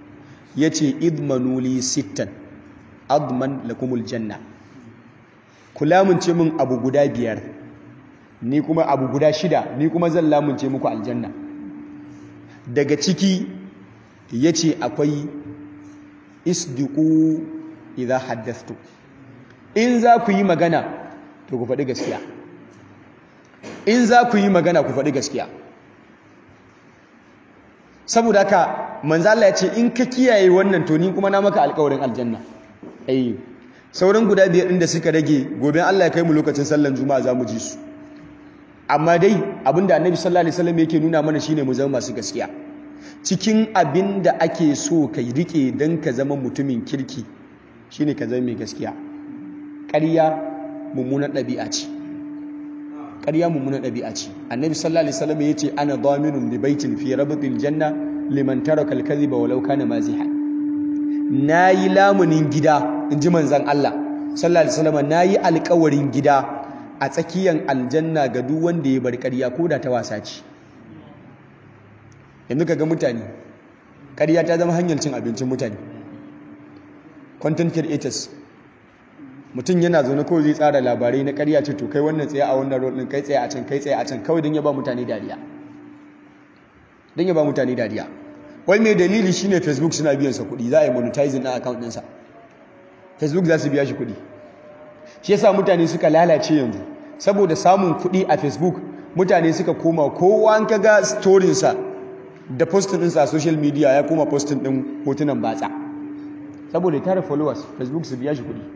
yace idmanuli sittan adman lakumul janna ku lamunce min abu guda biyar ni kuma abu guda shida ni kuma zan lamunce muku aljanna daga ciki ya ce akwai isdiku idan haddastu in za ku yi magana to ku faɗi gaskiya in za ku yi magana ku faɗi gaskiya saboda haka manzala ya ce in ka kiyaye wannan to ni kuma na maka alkawarin aljanna ai sauran guda biyar ɗin da suka rage gobe Allah ya kai mu lokacin sallan juma'a za mu ji su amma dai abinda annabi sallallahu alaihi wasallam yake nuna mana shine mu zama masu gaskiya cikin abinda ake so ka rike dan ka zama mutumin kirki shine ka zama mai gaskiya ƙarya mummunan ɗabi'a ce ƙarya mummunan ɗabi'a ce annabi sallallahu alaihi wasallam yace ana daminun bi baitin fi rabtil janna liman taraka al-kadhiba walau kana mazihan nayi lamunin gida inji manzon Allah sallallahu alaihi wasallam nayi alƙawarin gida a tsakiyar aljanna ga duk wanda ya bar ƙarya ko da ta wasa ce yanzu ka ga mutane ƙarya ta zama hanyar cin abincin mutane content creators mutum yana zaune kawai zai tsara labarai na ƙarya ce to kai wannan tsaye a wannan rol ɗin kai tsaye a can kai tsaye a can kawai don ya ba mutane dariya don ya ba mutane dariya wai mai dalili shine facebook suna biyan sa kuɗi za a yi monetizing na account ɗinsa facebook za su biya shi kuɗi shi yasa mutane suka lalace yanzu saboda samun kuɗi a facebook mutane suka koma kowa an kaga storinsa da postin ɗinsa a social media ya koma postin ɗin hotunan batsa saboda ya tara followers facebook su biya shi kuɗi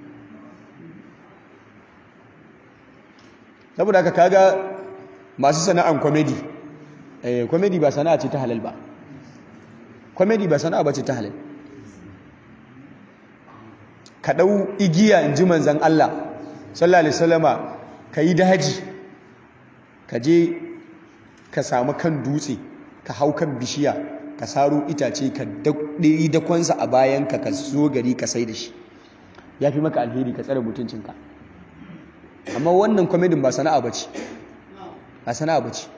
saboda haka kaga masu sana'an comedy eh comedy ba sana'a ce ta halal ba comedy ba sana'a ba ce ta halal ka ɗau igiya in ji manzan Allah sallallahu alaihi wasallama ka yi daji ka je ka samu kan dutse ka hau kan bishiya ka saro itace ka ɗiri dakonsa a bayanka ka zo gari ka sai da shi ya fi maka alheri ka tsare mutuncinka amma wannan kwamedin ba sana'a ba ce ba sana'a ba ce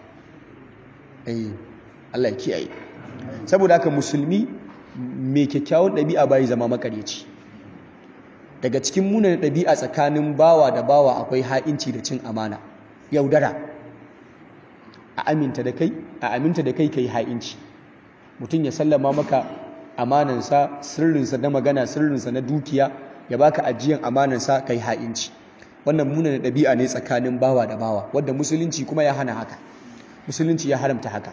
Allah ya kiyaye saboda haka musulmi mai kyakkyawan ɗabi'a bayi zama makaryaci daga cikin munan ɗabi'a tsakanin bawa da bawa akwai ha'inci da cin amana yaudara a aminta da kai a aminta da kai kai ha'inci mutum ya sallama maka amanansa sirrinsa na magana sirrinsa na dukiya ya baka ajiyan amanansa kai ha'inci wannan munan ɗabi'a ne tsakanin bawa da bawa wadda musulunci kuma ya hana haka musulunci ya haramta haka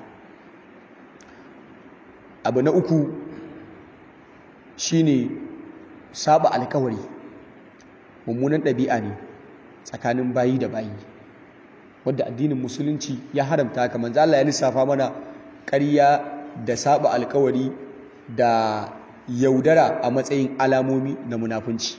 abu na uku shine saba alkawari mummunan ɗabi'a ne tsakanin bayi da bayi wadda addinin musulunci ya haramta haka manzo Allah ya lissafa mana ƙarya da saba alkawari da yaudara a matsayin alamomi na munafunci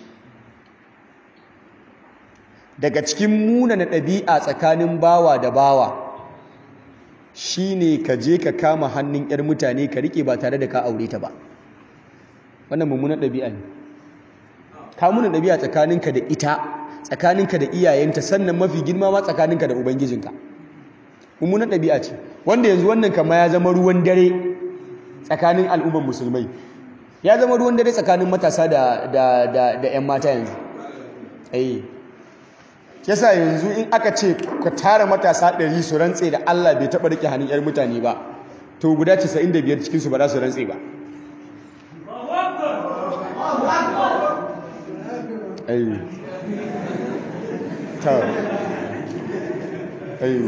daga cikin munana ɗabi'a tsakanin bawa da bawa shine ka je ka kama hannun 'yar mutane ka rike ba tare da ka aure ta ba wannan mummunan ɗabi'a ne kamunan ɗabi'a tsakaninka da ita tsakaninka da iyayenta sannan mafi girma ma tsakaninka da ubangijinka mummunan ɗabi'a ce wanda yanzu wannan kama ya zama ruwan dare tsakanin al'umman musulmai ya zama ruwan dare tsakanin matasa da da da da ƴan mata yanzu eh yasa yanzu in aka ce ka tara matasa ɗari su rantse da Allah bai taɓa rike hannun ƴar mutane ba to guda 95 cikin su ba za su rantse ba ayi ta ayi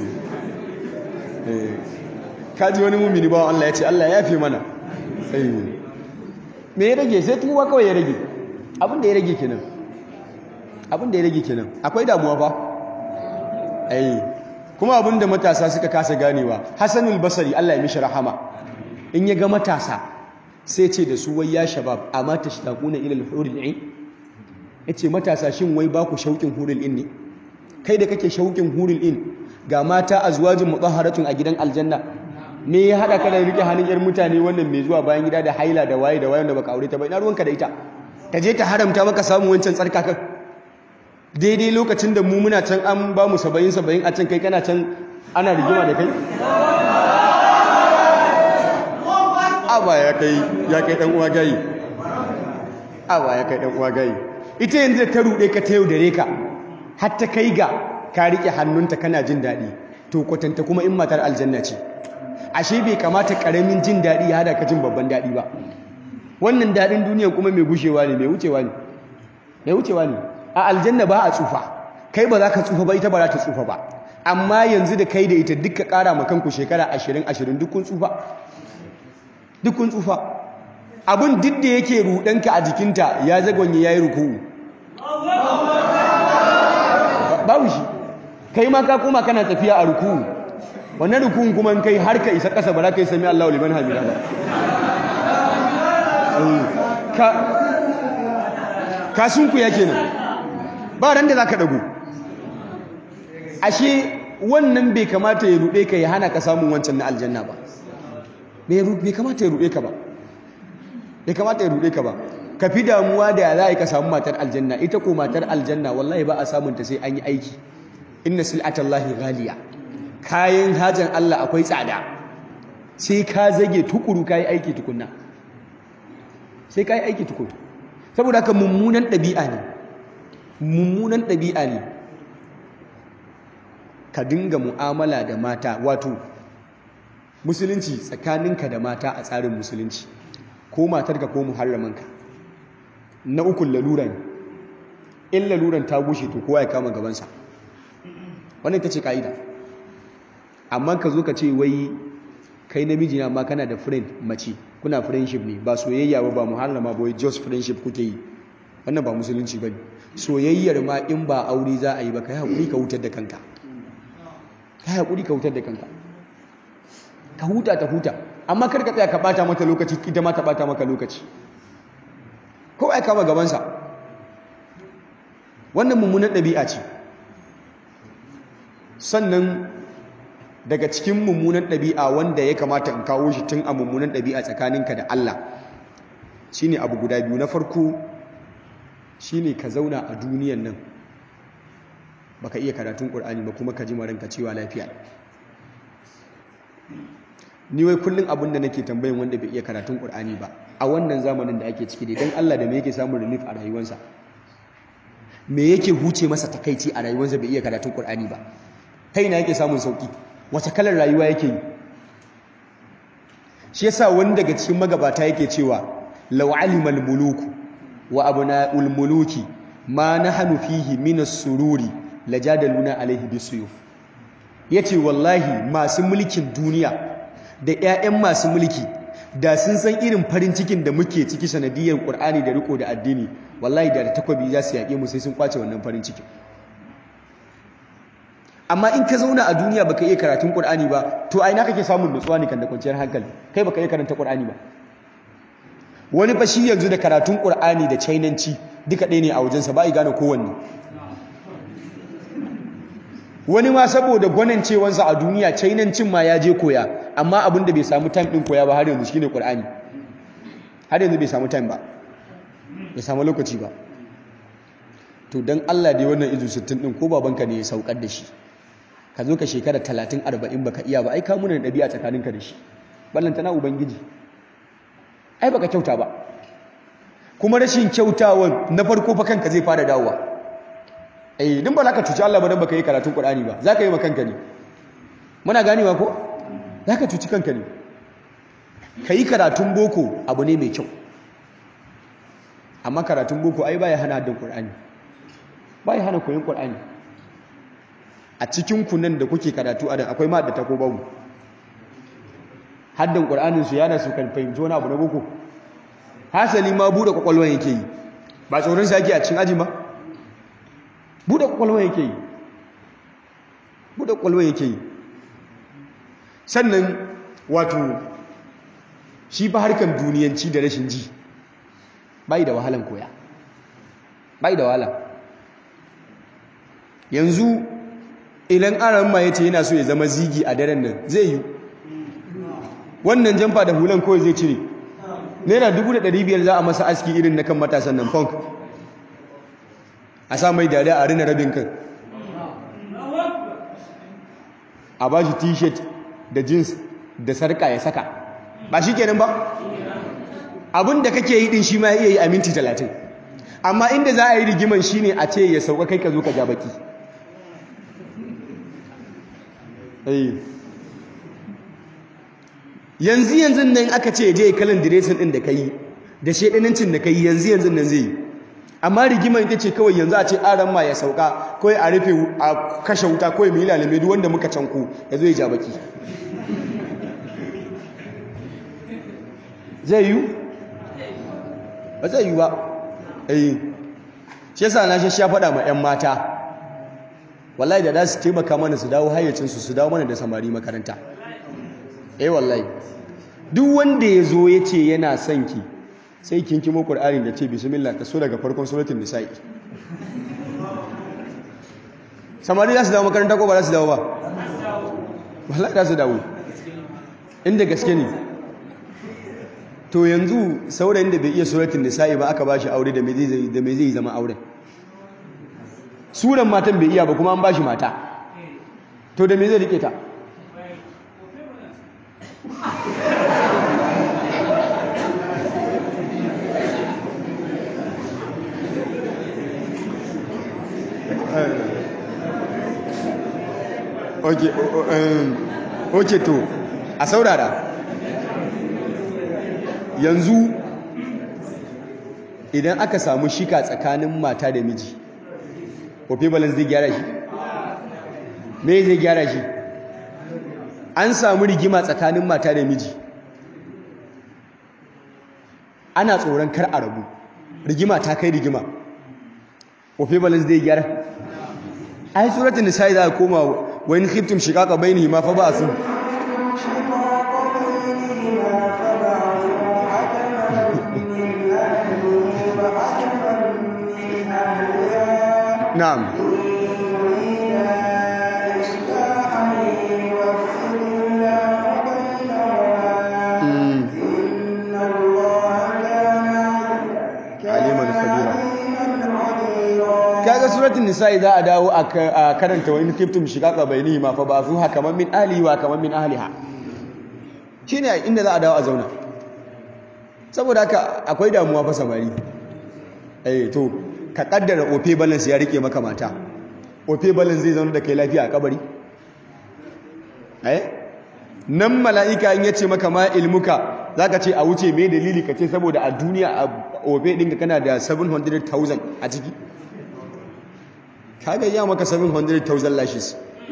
kaji wani mumini bawan Allah ya ce Allah ya fi mana ayi me ya rage sai tuba kawai ya rage abin da ya rage kenan abin da ya rage kenan akwai damuwa ba ayi kuma abin da matasa suka kasa ganewa Hassanul Basri Allah ya mishi rahama in ya ga matasa sai ce da su wai ya shabab amma tashtaquna ila al-hurul 'ain ya ce matasa shin wai ba ku shauƙin hurul in ne kai da kake shauƙin hurul in ga mata a zuwajin mutsaharatun a gidan aljanna me ya haɗa ka da riƙe hannun yar mutane wannan mai zuwa bayan gida da haila da waye da waye da baka aure ta ba ina ruwanka da ita ta je ta haramta maka samun wancan tsarkakan daidai lokacin da mu muna can an ba mu saba'in saba'in a can kai kana can ana rigima da kai aba ya kai ya kai dan uwa gayi aba ya kai dan uwa gayi ita yanzu ta ruɗe ka ta yau dare ka har ta kai ga ka rike hannunta kana jin daɗi to kwatanta kuma in matar aljanna ce ashe bai kamata karamin jin daɗi ya hada ka jin babban daɗi ba wannan daɗin duniya kuma mai gushewa ne mai wucewa ne mai wucewa ne a aljanna ba a tsufa kai ba za ka tsufa ba ita ba za ta tsufa ba amma yanzu da kai da ita duka ƙara ma kanku shekara ashirin ashirin duk kun tsufa duk kun tsufa abin duk da yake ruɗanka a jikinta ya zagonye ya yi ruku'u babu shi kai ma ka koma kana tafiya a ruku'u wannan rukun kuma kai har ka isa ƙasa ba za ka yi sami Allah liman hamida ba ka ka sunku ya kenan ba ran da za ka ɗago ashe wannan bai kamata ya ruɗe ka ya hana ka samun wancan na aljanna ba bai kamata ya ruɗe ka ba bai kamata ya ruɗe ka ba ka fi damuwa da ya za a yi ka samu matar aljanna ita ko matar aljanna wallahi ba a samunta sai an yi aiki inna sil'atallahi ghaliya kayan hajan Allah akwai tsada sai ka zage tukuru ka yi aiki tukunna sai ka yi aiki tukuru saboda haka mummunan ɗabi'a ne mummunan ɗabi'a ne ka dinga mu'amala da mata wato musulunci tsakaninka da mata a tsarin musulunci ko matarka ko muharramanka na ukun lalura ne in laluran ta gushe to kowa ya kama gabansa wannan ita ce ka'ida amma ka zo ka ce wai kai namiji na ma kana da friend mace kuna friendship ne ba soyayya ba ba muharrama ba wai just friendship kuke yi wannan ba musulunci bane soyayyar ma in ba aure za a yi ba kai hakuri ka hutar da kanka kai hakuri ka hutar da kanka ka huta ta huta amma kar ka tsaya ka bata mata lokaci ita ma ta bata maka lokaci ko ai kama gabansa wannan mummunan ɗabi'a ce sannan daga cikin mummunan ɗabi'a wanda ya kamata in kawo shi tun a mummunan ɗabi'a tsakaninka da Allah shine abu guda biyu na farko shine ka zauna a duniyan nan baka iya karatun Qur'ani ba kuma ka ji maranka cewa lafiya ni wai kullum abin da nake tambayin wanda bai iya karatun Qur'ani ba a wannan zamanin da ake ciki dai dan Allah da me yake samun relief a rayuwarsa me yake huce masa takaici a rayuwarsa bai iya karatun Qur'ani ba ta ina yake samun sauki wace kalar rayuwa yake yi shi yasa wani daga cikin magabata yake cewa law alimal muluku wa abna'ul muluki ma nahnu fihi min as-sururi lajadaluna alaihi bisuyuf yace wallahi masu mulkin duniya da ƴaƴan masu mulki da sun san irin farin cikin da muke ciki sanadiyar Qur'ani da riko da addini wallahi da takwabi za su yaƙe mu sai sun kwace wannan farin cikin amma in ka zauna a duniya baka iya karatun Qur'ani ba to a ina kake samun nutsuwa ne kan da kwanciyar hankali kai baka iya karanta Qur'ani ba wani fa shi yanzu da karatun Qur'ani da chainanci duka ɗaya ne a wajensa ba i gane kowanne wani ma saboda gwanancewansa a duniya chainancin ma ya je koya amma abin da bai samu time din koya ba har yanzu shine Qur'ani har yanzu bai samu time ba bai samu lokaci ba to dan Allah dai wannan izu 60 din ko babanka ne ya saukar da shi ka zo ka shekara 30 40 baka iya ba ai ka muna dabi'a tsakaninka da shi ballanta na ubangiji ai baka kyauta ba kuma rashin kyautawan na farko fa kanka zai fara dawowa eh din ba za ka cuci Allah ba dan baka yi karatun Qur'ani ba za ka yi ma kanka ne muna ganewa ko za ka cuci kanka ne ka yi karatun boko abu ne mai kyau amma karatun boko ai baya hana haddin Qur'ani baya hana koyon Qur'ani a cikin ku nan da kuke karatu a dan akwai ma da ta ko babu haddin Qur'anin su yana su kan fahimci wani abu na boko hasali ma bude kwakwalwan yake yi ba tsoron sa yake a cikin aji ba bude kwakwalwan yake yi bude kwakwalwan yake yi sannan wato shi fa harkan duniyanci da rashin ji bai da wahalan koya bai da wahala yanzu idan aran ma yace yana so ya zama zigi a daren nan zai yi wannan jamfa da hulan kawai zai cire naira biyar za a masa aski irin na kan matasan nan funk a sa mai dare a rina rabin kan a ba shi t-shirt da jeans da sarka ya saka ba shi kenan ba abin da kake yi din shi ma iya yi a minti talatin amma inda za a yi rigiman shine a ce ya sauka kai ka zo ka ja baki yanzu yanzu nan aka ce je kalan diresin din da kai da shedanancin da kai yanzu yanzu nan zai amma rigimar ita ce kawai yanzu a ce aran ma ya sauka kawai a rufe a kashe wuta kawai mu yi lalame duk wanda muka canko ya zo ya ja baki zai yi ba zai yi ba eh shi yasa na shi ya faɗa ma 'yan mata wallahi da za su taimaka mana su dawo hayyacinsu su dawo mana da samari makaranta eh wallahi duk wanda ya zo ya ce yana son ki sai kin kimo qur'ani da ce bismillah ta so daga farkon suratul nisa'i samari za su dawo makaranta ko ba za su dawo ba wallahi za su dawo inda gaske ne to yanzu saurayin da bai iya suratul nisa'i ba aka bashi aure da me zai da me zai zama auren suran matan bai iya ba kuma an bashi mata to da me zai rike ta okay okay to a saurara yanzu idan aka samu shika tsakanin mata da miji kofi balance zai gyara shi me zai gyara shi an samu rigima tsakanin mata da miji ana tsoron kar a rabu rigima ta kai rigima kofi balance zai gyara ai suratul nisa za a koma wa in khiftum shiqaqa bainihima fa ba'su na'am aliman kabira kaga suratul nisa'i za a dawo a karanta wa in khiftum shiqaqa bainihima fa ba'thu hakaman min ahlihi wa hakaman min ahliha shine inda za a dawo a zauna saboda haka akwai damuwa fa samari eh to ka kaddara ofe balance ya rike maka mata ofe balance zai zauna da kai lafiya a kabari eh nan mala'ika in yace maka ma ilmuka zaka ce a wuce me dalili kace saboda a duniya a ofe ɗinka kana da 700,000 a ciki kaga ya maka 700,000 lashes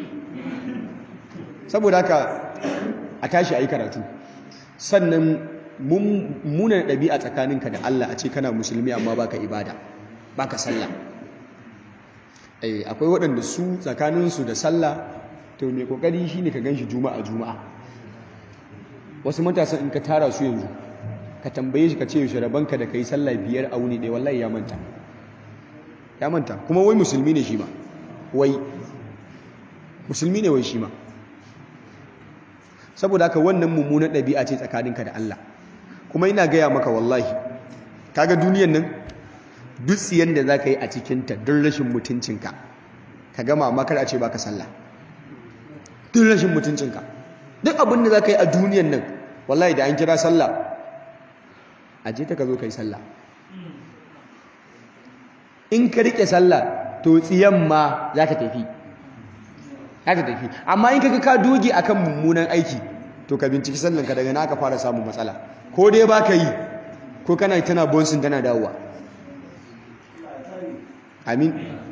saboda haka a tashi a yi karatu sannan munan ɗabi'a tsakaninka da Allah a ce kana musulmi amma baka ibada baka sallah akwai waɗanda su tsakaninsu da sallah to mai kokari shine ka ganshi juma'a juma'a wasu matasan in ka tara su yanzu ka tambaye shi ka ce yaushe rabanka da kai sallah biyar a wuni ɗaya wallahi ya manta ya manta kuma wai musulmi ne shi ma wai musulmi ne wai shi ma saboda haka wannan mummunan ɗabi'a ce tsakaninka da Allah kuma ina gaya maka wallahi kaga duniyan nan duk tsiyan da za ka yi a cikinta don rashin mutuncinka ka gama makar a ce baka sallah duk rashin mutuncinka duk abin da za ka yi a duniyan nan wallahi da an kira sallah a je ta ka zo ka yi sallah in ka riƙe sallah to tsiyan ma za ta tafi za ta tafi amma in ka ka doge akan mummunan aiki to ka binciki sallanka daga na aka fara samun matsala ko dai ba ka yi ko kana tana bonsin tana dawowa amin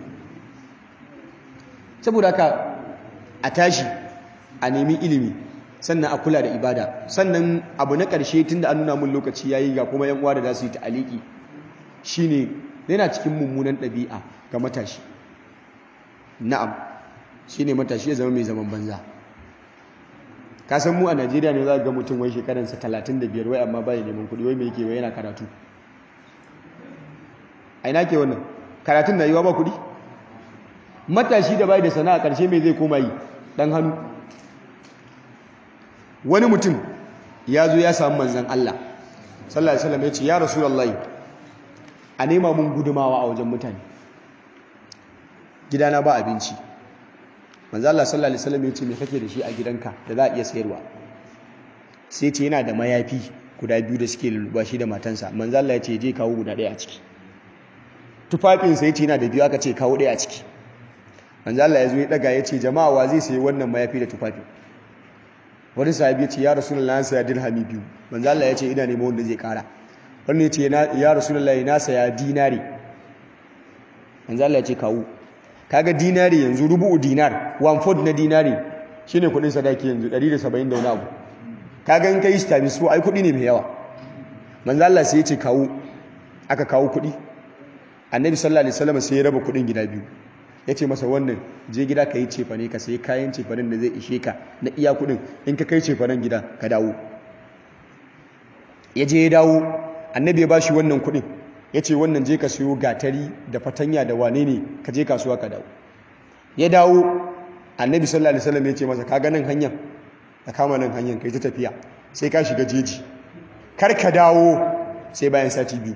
saboda haka a tashi a nemi ilimi sannan a kula da ibada sannan abu na ƙarshe tun da an nuna mun lokaci yayi ga kuma yan uwa da za su yi ta'aliki shine yana cikin mummunan ɗabi'a ga matashi na'am shine matashi ya zama mai zaman banza ka san mu a Najeriya ne za ga mutum wai shekaransa 35 wai amma bai neman kuɗi wai me yake wai yana karatu a ina ke wannan karatun na yiwa ba kuɗi matashi da bai da sana'a ƙarshe mai zai koma yi ɗan hannu wani mutum ya zo ya samu manzan Allah sallallahu alaihi wasallam ya ce ya rasulullahi a nema mun gudumawa a wajen mutane gidana ba abinci manzan Allah sallallahu alaihi wasallam ya ce me kake da shi a gidanka da za a iya sayarwa sai ce yana da mayafi guda biyu da suke lulluba shi da matansa manzan Allah ya ce je kawo guda ɗaya a ciki tufafinsa ya ce yana da biyu aka ce kawo ɗaya a ciki manzo Allah ya zo ya daga ya ce jama'a wa zai sayi wannan mayafi da tufafi wani sahabi ya ce ya rasulullahi na saya dirhami biyu manzo Allah ya ce ina neman wanda zai kara wannan ya ce ya rasulullahi na saya dinari manzo Allah ya ce kawo kaga dinari yanzu rubu'u dinar one fourth na dinari shine kudin sadaki yanzu 170 da wani abu kaga in kai shi times 4 ai kudi ne mai yawa manzo Allah sai ya ce kawo aka kawo kudi annabi sallallahu alaihi wasallam sai ya raba kudin gida biyu ya ce masa wannan je gida ka yi cefane ka sai kayan cefanen da zai ishe ka na iya kudin in ka kai cefanen gida ka dawo ya je ya dawo annabi ya bashi wannan kudin ya ce wannan je ka siyo gatari da fatanya da wane ne ka je kasuwa ka dawo ya dawo annabi sallallahu alaihi wasallam ya ce masa ka ga nan hanyar ka kama nan hanyar kai ta tafiya sai ka shiga jeji kar ka dawo sai bayan sati biyu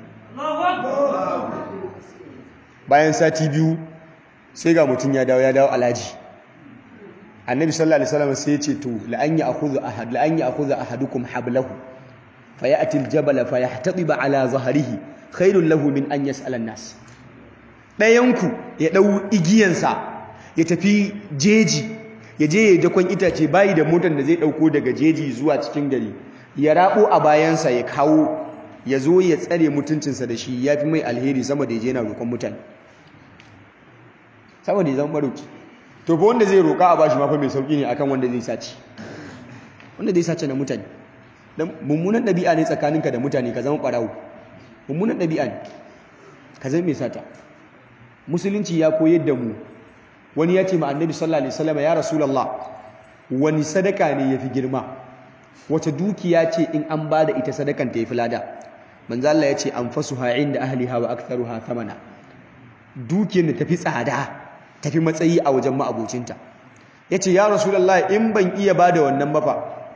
bayan sati biyu sai ga mutum ya dawo ya dawo alaji annabi sallallahu alaihi wasallam sai ya ce to la an ya'khudhu ahad la an ya'khudha ahadukum hablahu fayati aljabala fayahtadiba ala zahrihi khairul lahu min an yas'ala an-nas dayanku ya dau igiyansa ya tafi jeji ya je ya dakon itace bayi da motar da zai dauko daga jeji zuwa cikin gari ya rabo a bayansa ya kawo ya zo ya tsare mutuncinsa da shi ya fi mai alheri sama da ya je na roƙon mutane saboda ya zama maroki to fa wanda zai roƙa a bashi mafa mai sauƙi ne akan wanda zai sace wanda zai sace na mutane dan mummunan ɗabi'a ne tsakaninka da mutane ka zama ɓarawo mummunan ɗabi'a ne ka zama mai sata musulunci ya koyar da mu wani ya ce ma annabi sallallahu alaihi wasallam ya rasulullah wani sadaka ne yafi girma wace dukiya ce in an bada ita sadakan ta yafi lada manzo Allah ya ce anfasuha inda ahliha wa aktharuha thamana dukiyar da tafi tsada tafi matsayi a wajen ma'abocinta yace ya rasulullah in ban iya bada wannan ba fa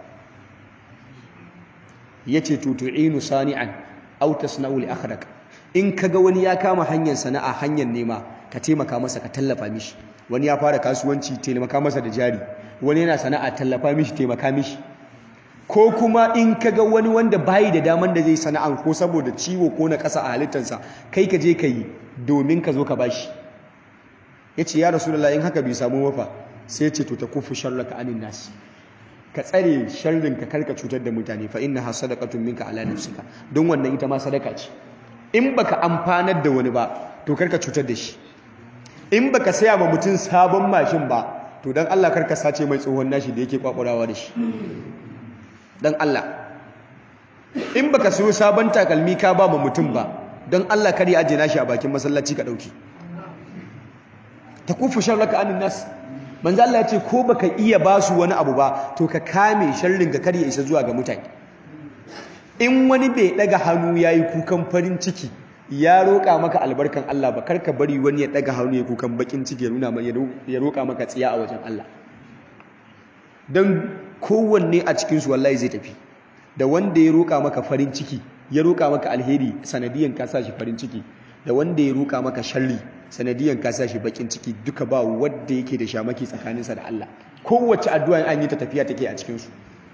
yace to tu'inu sani'an aw tasna'u li akhraka in kaga wani ya kama hanyar sana'a hanyar nema ka taimaka masa ka tallafa mishi wani ya fara kasuwanci taimaka masa da jari wani yana sana'a tallafa mishi taimaka mishi ko kuma in kaga wani wanda bayi da daman da zai sana'an ko saboda ciwo ko na ƙasa a halittarsa kai ka je ka yi domin ka zo ka bashi ya ce ya rasulullah in haka bai samu mafa sai ce to ta kufu sharraka anin nasi ka tsare sharrin ka karka cutar da mutane fa innaha sadaqatun minka ala nafsika don wannan ita ma sadaka ce in baka amfanar da wani ba to karka cutar da shi in baka saya ma mutum sabon mashin ba to dan Allah karka sace mai tsohon nashi da yake kwakwarawa da shi dan Allah in baka siyo sabon takalmi ka ba ma mutum ba don Allah kar ya aje nashi a bakin masallaci ka dauki takufu sharraka anin nas manzo Allah ya ce ko baka iya basu wani abu ba to ka kame sharrin ka kar ya isa zuwa ga mutane in wani bai daga hannu yayi kukan farin ciki ya roƙa maka albarkan Allah ba karka bari wani ya daga hannu ya kukan bakin ciki ya nuna ya roƙa maka tsiya a wajen Allah dan kowanne a cikin su wallahi zai tafi da wanda ya roƙa maka farin ciki ya roƙa maka alheri sanadiyan ka sa shi farin ciki da wanda ya roƙa maka sharri sanadiyan ka sa shi bakin ciki duka ba wanda yake da shamaki tsakaninsa da Allah kowace addu'a an yi ta tafiya take a cikin su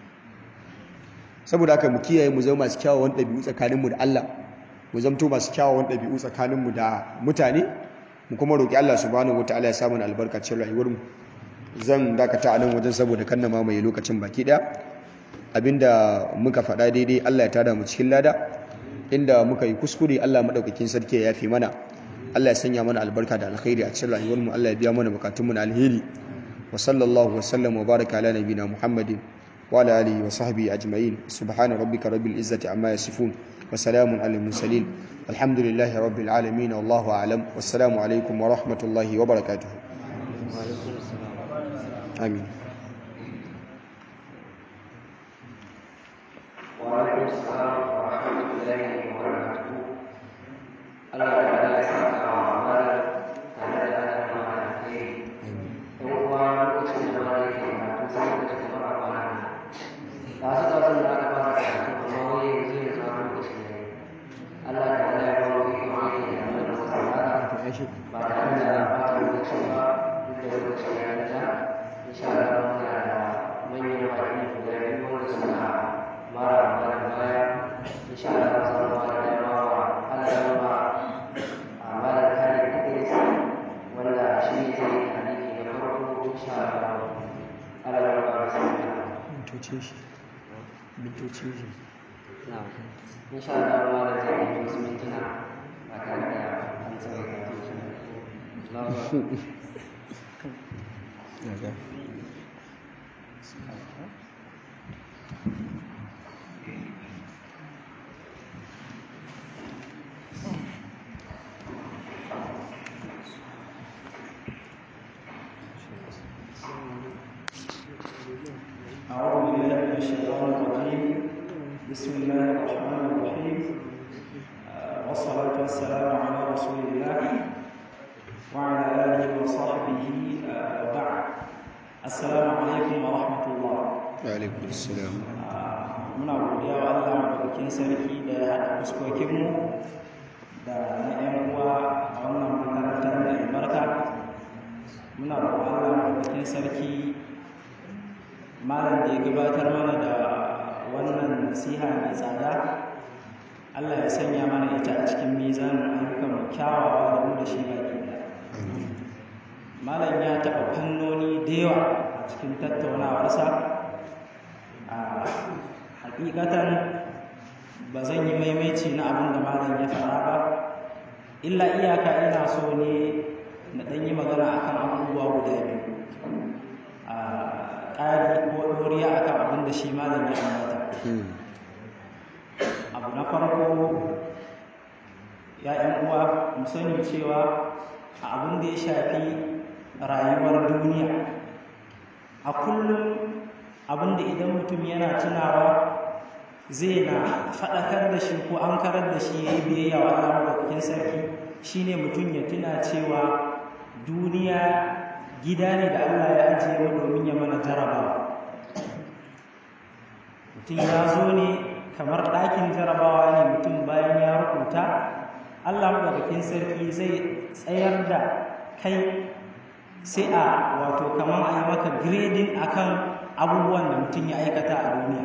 saboda haka mu kiyaye mu zama masu kyawawan ɗabi'u tsakaninmu da Allah mu zamto masu kyawawan ɗabi'u tsakaninmu da mutane mu kuma roƙi Allah subhanahu wataala ya samu albarka cikin rayuwarmu zan dakata a nan wajen saboda kan na mamaye lokacin baki ɗaya abinda muka faɗa daidai Allah ya tada mu cikin lada inda muka yi kuskure Allah madaukakin sarki ya yafe mana Allah ya sanya mana albarka da alkhairi a cikin rayuwarmu Allah ya biya mana bukatunmu na alheri wa sallallahu wa sallam wa baraka ala nabina Muhammadin wa ala alihi wa sahbihi ajma'in subhana rabbika rabbil izzati amma yasifun wa salamun alal mursalin alhamdulillahi rabbil alamin wallahu a'lam wassalamu alaikum wa rahmatullahi wa barakatuh amin وعليكم السلام ورحمة الله وبركاته. الله تعالى يسعدك وعمالك تعالى لنا مع الخير. هو لوكacin da ba yake karatu sai da cikin Al-Qur'ani. Da su da sun da aka fara karatu amma wai yanzu ne zuwa lokacin da Allah ta'ala ya ba mu ikon aiki da abin da muka saurara ba tare da ɓata lokaci ba duk da lokaci ya nisa. Insha Allah muna da manyan baƙi guda biyu wanda suka mara mana baya insha Allah za mu fara da yawa Allah ya ba a mara kare Idris wanda shi ne zai yi hadisi mintocin shi mintocin shi na insha Allah ma da zai yi wasu mintuna ba tare da an tsaye da mutum daga أعوذ بالله من الشيطان الرجيم بسم الله الرحمن الرحيم آه، والصلاة والسلام على رسول الله وعلى آله وصحبه آه، وبعد السلام عليكم ورحمة الله alaikum assalam Ah, muna godiya wa Allah madaukakin sarki da ya haɗa fuskokinmu da na 'yan uwa a wannan makarantar da albarka muna roƙon Allah madaukakin sarki malam da ya gabatar mana da wannan nasiha mai tsada Allah ya sanya mana ita a cikin mizanin ayyukan mu kyawawa da mu da shi baki ɗaya malam ya taɓa fannoni da yawa a cikin tattaunawarsa a hakikatan ba zan yi maimaici na abin da malam ya faɗa ba illa iyaka ina so ne na ɗan yi magana akan abubuwa guda biyu a ƙari ko ɗoriya akan abin da shi malam ya ambata abu na farko ya ‘yan uwa mu sani cewa a abin da ya shafi rayuwar duniya a kullum abinda idan mutum yana tunawa zai na faɗakar da shi ko an karar da shi ya yi biyayya wa Allah maɗaukakin sarki shine mutum ya tuna cewa duniya gida ne da Allah ya ajiye mu domin ya mana jarabawa mutum ya zo ne kamar ɗakin jarabawa ne mutum bayan ya rubuta Allah maɗaukakin sarki zai tsayar da kai sai a wato kamar a yi maka grading akan abubuwan da mutum ya aikata a duniya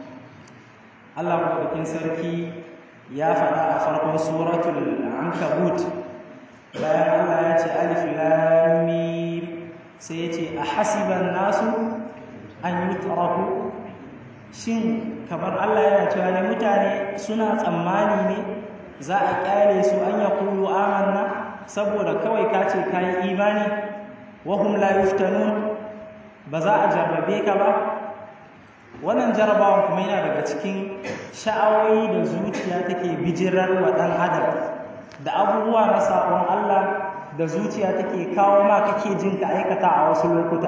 Allah maɗaukakin sarki ya faɗa a farkon suratul ankabut bayan Allah ya ce alif lam mim sai ya ce a hasiban nasu an yutraku shin kamar Allah yana cewa ne mutane suna tsammani ne za a kyale su an ya kulu amanna saboda kawai ka ce kayi imani wahum la yuftanun ba za a jarrabe ka ba wannan jarrabawan kuma yana daga cikin sha'awoyi da zuciya take bijirar wa ɗan adam da abubuwa na sabon Allah da zuciya take kawo ma kake jin ka aikata a wasu lokuta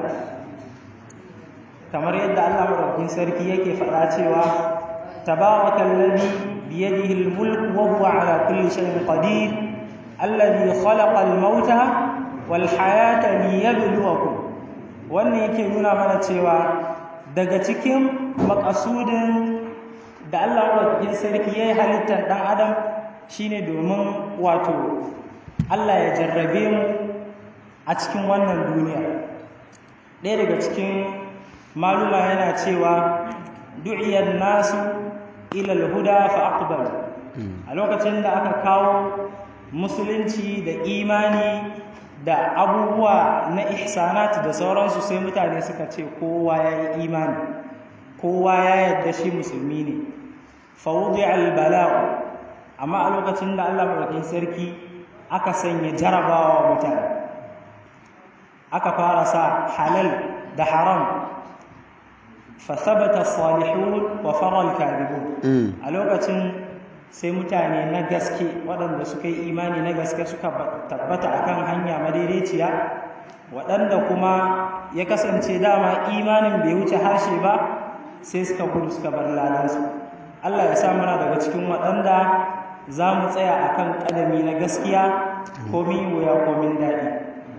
kamar yadda Allah madaukakin sarki yake faɗa cewa tabarakallazi biyadihi almulk wa huwa ala kulli shay'in qadir alladhi khalaqa almauta wal hayata liyabluwakum wannan yake nuna mana cewa daga cikin makasudin da Allah madaukakin sarki yayi halittar dan adam shine domin wato Allah ya jarrabe mu a cikin wannan duniya ɗaya daga cikin maluma yana cewa du'iyar nasu ilal huda fa aqbal a lokacin da aka kawo musulunci da imani da abubuwa na ihsanat da sauransu sai mutane suka ce kowa ya yi imani kowa ya yadda shi musulmi ne fawudi albala'u amma a lokacin da Allah madaukakin sarki aka sanya jarabawa mutane aka fara sa halal da haram fasabata salihun wa faral kadibun a lokacin sai mutane na gaske waɗanda suka yi imani na gaske suka tabbata akan hanya madaidaiciya waɗanda kuma ya kasance dama imanin bai wuce harshe ba sai suka gudu suka bar ladansu Allah ya sa muna daga cikin waɗanda za mu tsaya akan ƙadami na gaskiya komin wuya komin daɗi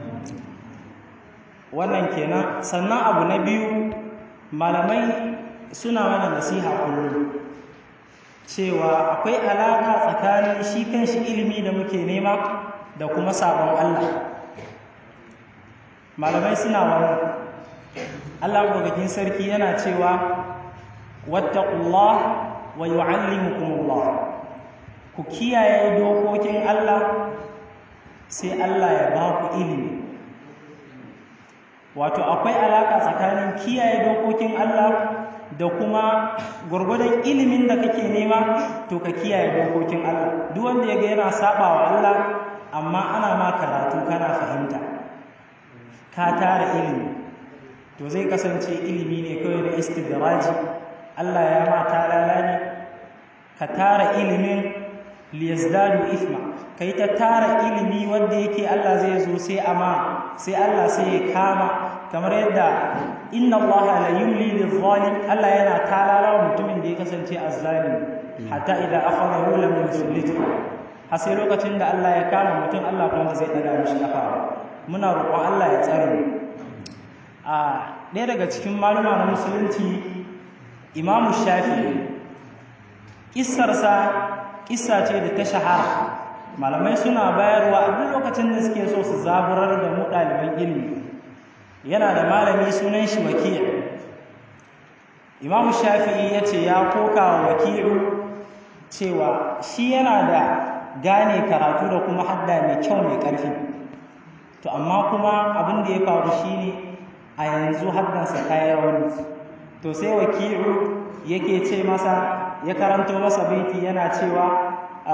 wannan kenan sannan abu na biyu malamai suna mana nasiha kullum cewa akwai alaƙa tsakanin shi kanshi ilimi da muke nema da kuma sabon Allah malamai suna wannan Allah madaukakin sarki yana cewa wattaqullah wa yu'allimukumullah ku kiyaye dokokin Allah sai Allah ya ba ku ilimi wato akwai alaka tsakanin kiyaye dokokin Allah da kuma gwargwadon ilimin da kake nema to ka kiyaye dokokin Allah duk wanda yaga yana sabawa Allah amma ana ma karatu kana fahimta ka tara ilimi to zai kasance ilimi ne kawai da istidraji Allah ya ma talala ne ka tara ilimin liyazdadu ithma kai ta tara ilimi wanda yake Allah zai zo sai ama sai Allah sai ya kama kamar yadda inna Allah la yumli lil zalim Allah yana talala wa mutumin da ya kasance azzalim hatta idza akhadahu lam yuflithu har sai lokacin da Allah ya kama mutum Allah kuma zai daga mishi kafa muna roƙon Allah ya tsare mu a ɗaya daga cikin maluma na musulunci Imam Shafi'i kissarsa kissa ce da ta shahara malamai suna bayarwa a duk lokacin da suke so su zaburar da mu ɗaliban ilimi yana da malami sunan shi wakil imamu shafi'i ya ce ya koka wa wakilu cewa shi yana da gane karatu da kuma hadda mai kyau mai ƙarfi to amma kuma abin da ya faru shine a yanzu haddansa ta yi rauni to sai wakilu yake ce masa ya karanto masa baiti yana cewa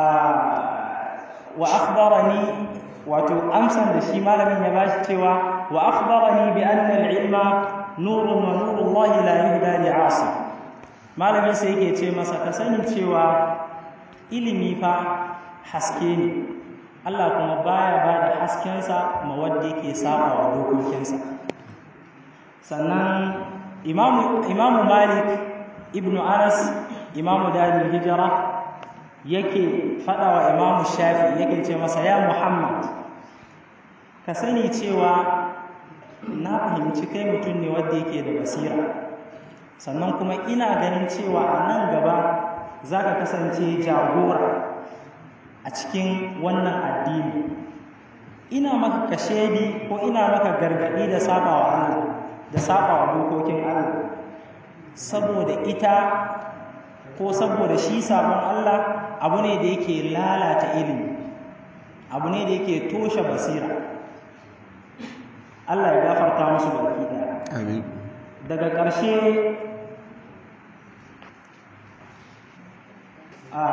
wa akhbarani wato amsan da shi malamin ya bashi cewa wa akhbarani bi anna al-ilma nurun wa nurullahi la yuhda li 'asi malamin sai yake ce masa ka sani cewa ilimi fa haske ne Allah kuma baya ba da haskensa ma wanda yake saba wa dokokinsa sannan imamu imamu malik ibnu anas imamu dalil hijira yake faɗa wa imamu shafi yake ce masa ya muhammad ka sani cewa na fahimci kai mutum ne wanda yake da basira sannan kuma ina ganin cewa a nan gaba za ka kasance jagora a cikin wannan addini ina maka kashedi ko ina maka gargaɗi da sabawa Allah da sabawa dokokin Allah saboda ita ko saboda shi sabon Allah abu ne da yake lalata ilimi abu ne da yake toshe basira Allah ya gafarta musu baki daya amin daga ƙarshe a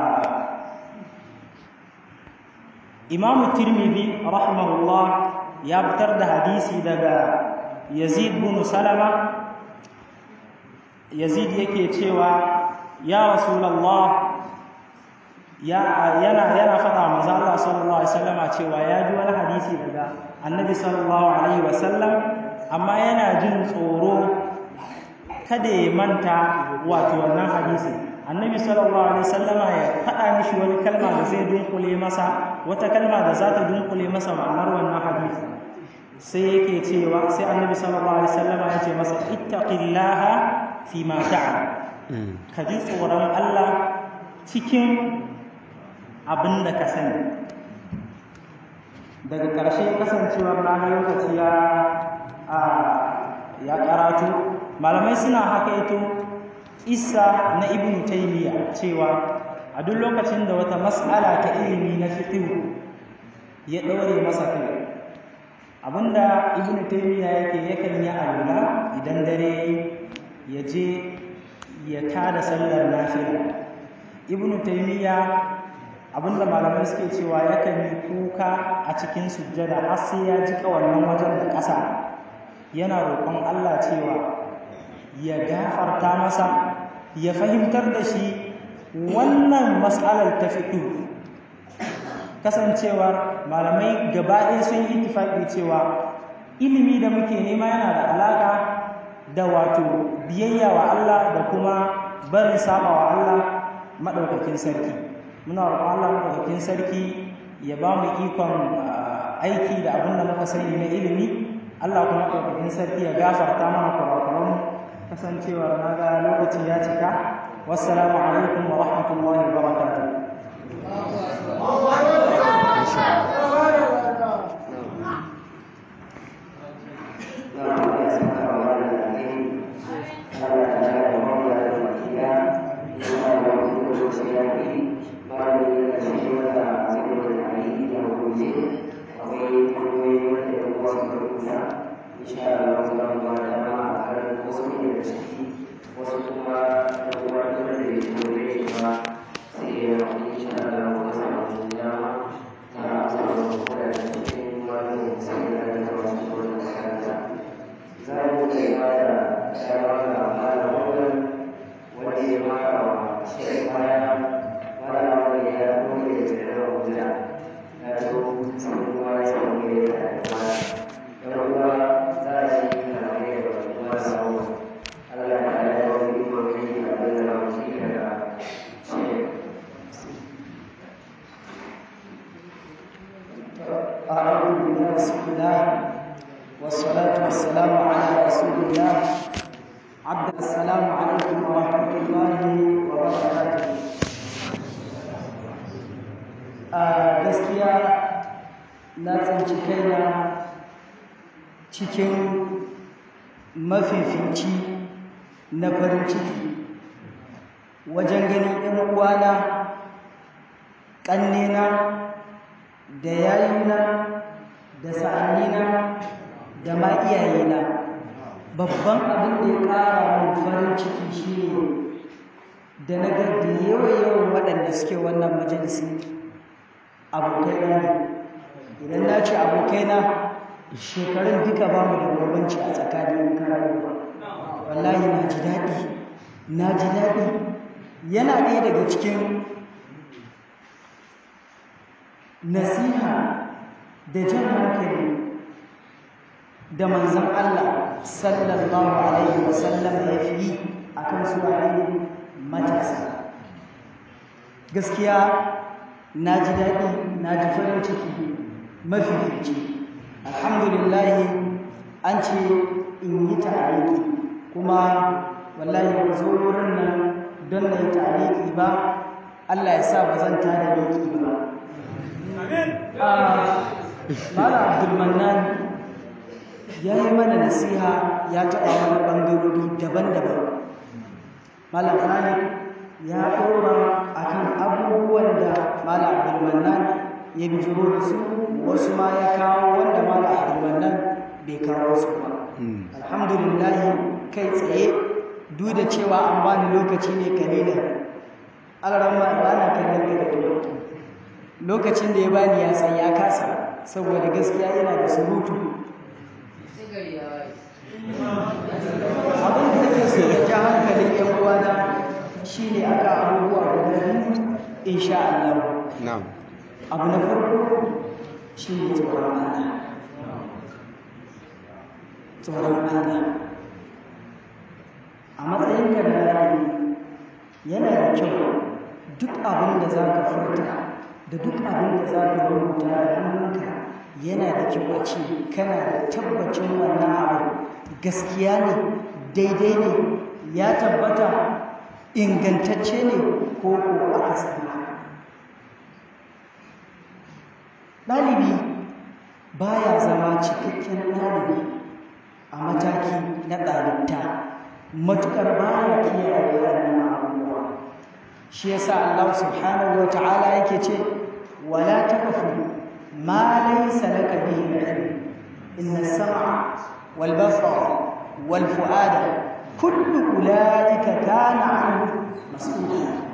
imamu tirmidhi rahimahullah ya fitar da hadisi daga yazid bin salama yazid yake cewa ya rasulullah ya yana yana faɗa manzo Allah sallallahu alaihi wasallama cewa ya ji wani hadisi daga annabi sallallahu alaihi wasallam amma yana jin tsoro kada ya manta wato wannan hadisi annabi sallallahu alaihi wasallama ya faɗa mishi wani kalma da zai dunkule masa wata kalma da za ta dunkule masa ma'anar wannan hadisi sai yake cewa sai annabi sallallahu alaihi wasallama ya ce masa ittaqillaha fi ma ta'lam ka ji tsoron Allah cikin abin da ka sani daga ƙarshe kasancewar na lokaci ya ya karatu malamai suna hakaito isa na ibn taymiya cewa a duk lokacin da wata mas'ala ta ilimi na fiqh ya daure masa kai abinda ibn taymiya yake yakan yi alula idan dare ya je ya tada sallar nafila ibn taymiya abinda malamai suke cewa yakan yi kuka a cikin sujjada har sai ya jika wannan wajen da ƙasa yana roƙon Allah cewa ya gafarta masa ya fahimtar da shi wannan mas'alar ta fiƙi kasancewar malamai gaba ɗaya sun yi tufaƙi cewa ilimi da muke nema yana da alaƙa da wato biyayya wa Allah da kuma barin saba wa Allah maɗaukakin sarki muna roƙon Allah maɗaukakin sarki ya ba mu ikon aiki da abin da muka sani na ilimi Allah kuma ɗaukakin sarki ya gafarta mana kurakuran kasancewar na ga lokaci ya cika wassalamu alaikum wa rahmatullahi wa barakatuh Insya Allah والسلام على رسول الله عبد السلام عليكم ورحمة الله وبركاته gaskiya na tsinci kaina cikin mafifici na farin ciki wajen ganin 'yan uwana ƙannena da yayina da sa'annina da ma iyayena babban abin da ya ƙara min farin ciki shine da na ga da yawan waɗanda suke wannan majalisi abokaina ne idan na ce abokaina shekarun duka ba mu da bambanci a tsakanin kararwa wallahi na ji daɗi na ji daɗi yana ɗaya daga cikin nasiha da jan hankali da manzan Allah sallallahu alaihi wasallam ya fi a kan su matasa gaskiya na ji daɗi na ji farin ciki mafifici alhamdulillahi an ce in yi tariki kuma wallahi ba zo wurin nan don na yi tariki ba Allah ya sa ba zan tada miki ba Mala Abdulmannan ya yi mana nasiha ya taɓa mana ɓangarori daban-daban. Mala Fahim ya ɗora a kan abubuwan da Mala Abdulmannan ya bijiro da su wasu ma ya kawo wanda Mala Abdulmannan bai kawo su ba. Alhamdulillahi kai tsaye duk da cewa an bani lokaci ne kalilan. Alarama ba na kallon da lokacin da ya bani ya san ya kasa saboda gaskiya yana da surutu abin da nake so ya ja hankalin yan uwana shine aka abubuwa guda biyu insha Allah na'am abu na farko shine tsoron Allah tsoron Allah a matsayinka da rayuwa yana da kyau duk abin da za ka furta da duk abin da za ka rubuta da hannunka yana da kyau a ce kana da tabbacin wannan abu gaskiya ne daidai ne ya tabbata ingantacce ne ko ko aka sani ɗalibi baya zama cikakken ɗalibi a mataki na ɗalibta matuƙar baya kiyaye waɗannan abubuwa shi yasa Allah subhanahu wa ta'ala yake ce wala taqfu ma laysa laka bihi ilm inna as-sam'a wal basara wal fu'ada kullu ulaika kana 'anhu mas'ula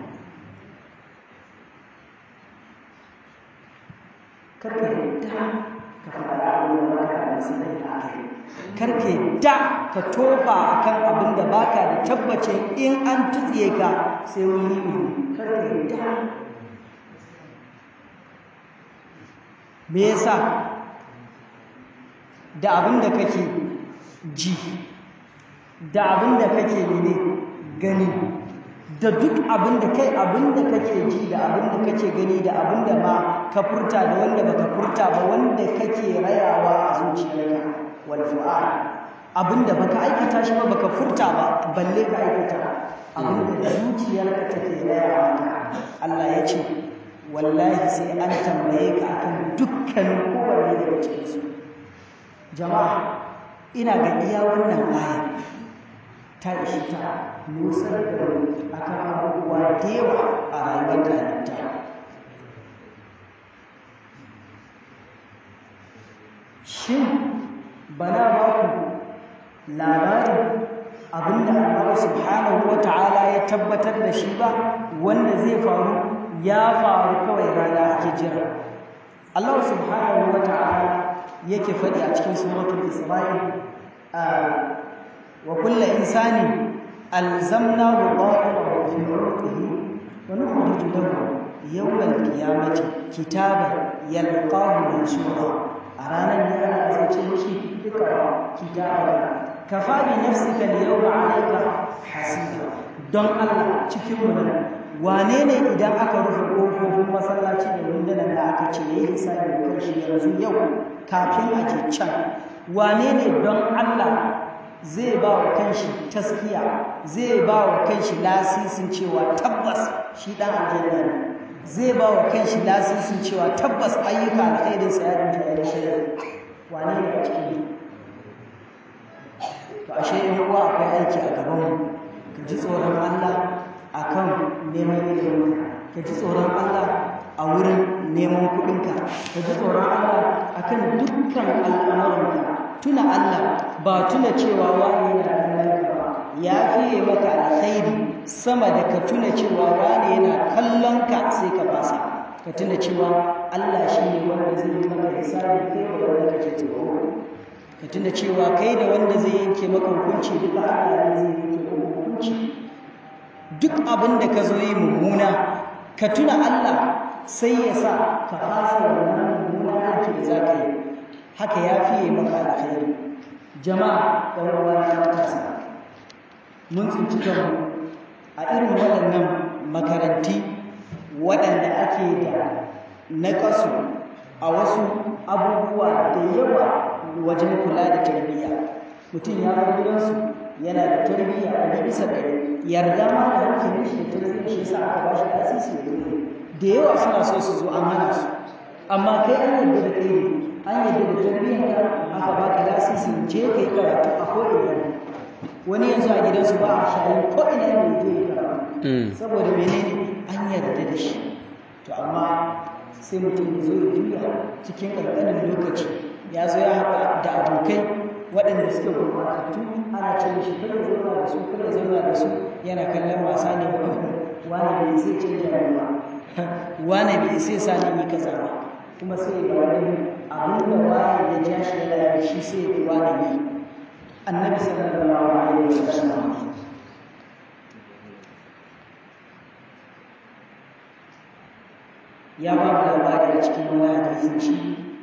karka yadda ka faɗa abin da baka da sanin da aka yi karka yadda ka tofa akan abin da baka da tabbace in an tutsiye ka sai wani ne karka yadda me yasa da abin da kake ji da abin da kake mene gani da duk abin da kai abin da kake ji da abin da kake gani da abin da ma ka furta da wanda baka furta ba wanda kake rayawa a zuciyarka wal fu'ad abin da baka aikata shi ba baka furta ba balle ka aikata abin da zuciyarka take rayawa Allah ya ce wallahi sai an tambaye ka akan dukkanin kowanne daga cikin su jama'a ina ga iya wannan aya ta ishi ta nusar da akan abubuwa da yawa a rayuwar ɗalibta shin bana ba ku labarin abinda Allah subhanahu wa ta'ala ya tabbatar da shi ba wanda zai faru ya faru kawai rana ake jira Allah subhanahu wa ta'ala yake faɗi a cikin suratul Isra'il wa kullu insani alzamnahu ta'irahu fi 'unuqihi wa nukhriju lahu yawm al-qiyamati kitaban yalqahu manshura a ranar ne ana zai ce mishi duka kitaban kafa bi nafsika al-yawma 'alayka hasiba don Allah cikin mu wane ne idan aka rufe ƙofofin masallaci da rundunar da aka ce ya yi hisabi da shi yanzu yau kafin a je can wane ne don Allah zai ba wa kanshi taskiya zai ba wa kanshi lasisin cewa tabbas shi dan aljanna ne zai ba wa kanshi lasisin cewa tabbas ayyuka alkhairin sa ya dinga ya shirya wane ne a cikin to ashe in uwa akwai aiki a gaban mu ka ji tsoron Allah akan neman ilimin ka ji tsoron Allah a wurin neman kuɗinka ka ji tsoron Allah akan dukkan al'amuranka tuna Allah ba tuna cewa wani yana kallon ka ba ya fiye maka alkhairi sama da ka tuna cewa wani yana kallon ka sai ka fasa ka tuna cewa Allah shi ne wanda zai yi maka hisabi kai da wanda kake tsoro ka tuna cewa kai da wanda zai yanke maka hukunci duka Allah ne zai yanke maka hukunci duk abin da ka zo yi mummuna ka tuna Allah sai ya sa ka fasa wannan mummuna aiki da za ka yi haka ya fiye maka alkhairi jama'a ɗan uwana matasa mun tsinci kanmu a irin waɗannan makaranti waɗanda ake da naƙasu a wasu abubuwa da yawa wajen kula da tarbiyya mutum ya bar gidansu yana da tarbiyya a bisa ɗari yarda ma da hankalin shi da tarbiyyar shi yasa aka ba shi lasisi ya da yawa suna so su zo an hana su amma kai an yarda da kai ne an yadda da tarbiyyar aka baka lasisin je ka yi karatu a ko'ina wani yanzu a gidansu ba a shayin ko'ina ne je yi karatu saboda menene an yarda da shi to amma sai mutum ya zo ya juya cikin ƙanƙanin lokaci ya zo ya haɗa da abokai waɗanda suke gurbatattu ana ce shi kada zauna da su kada zauna da su yana kallon wasa ne wani bai sai canja rayuwa wani bai sai sa ni yi kaza ba kuma sai ya wani abin da wani ya ja shi yana yi shi sai ya wani yi annabi sallallahu alaihi wasallam ya ba mu labari a cikin wani hadisin shi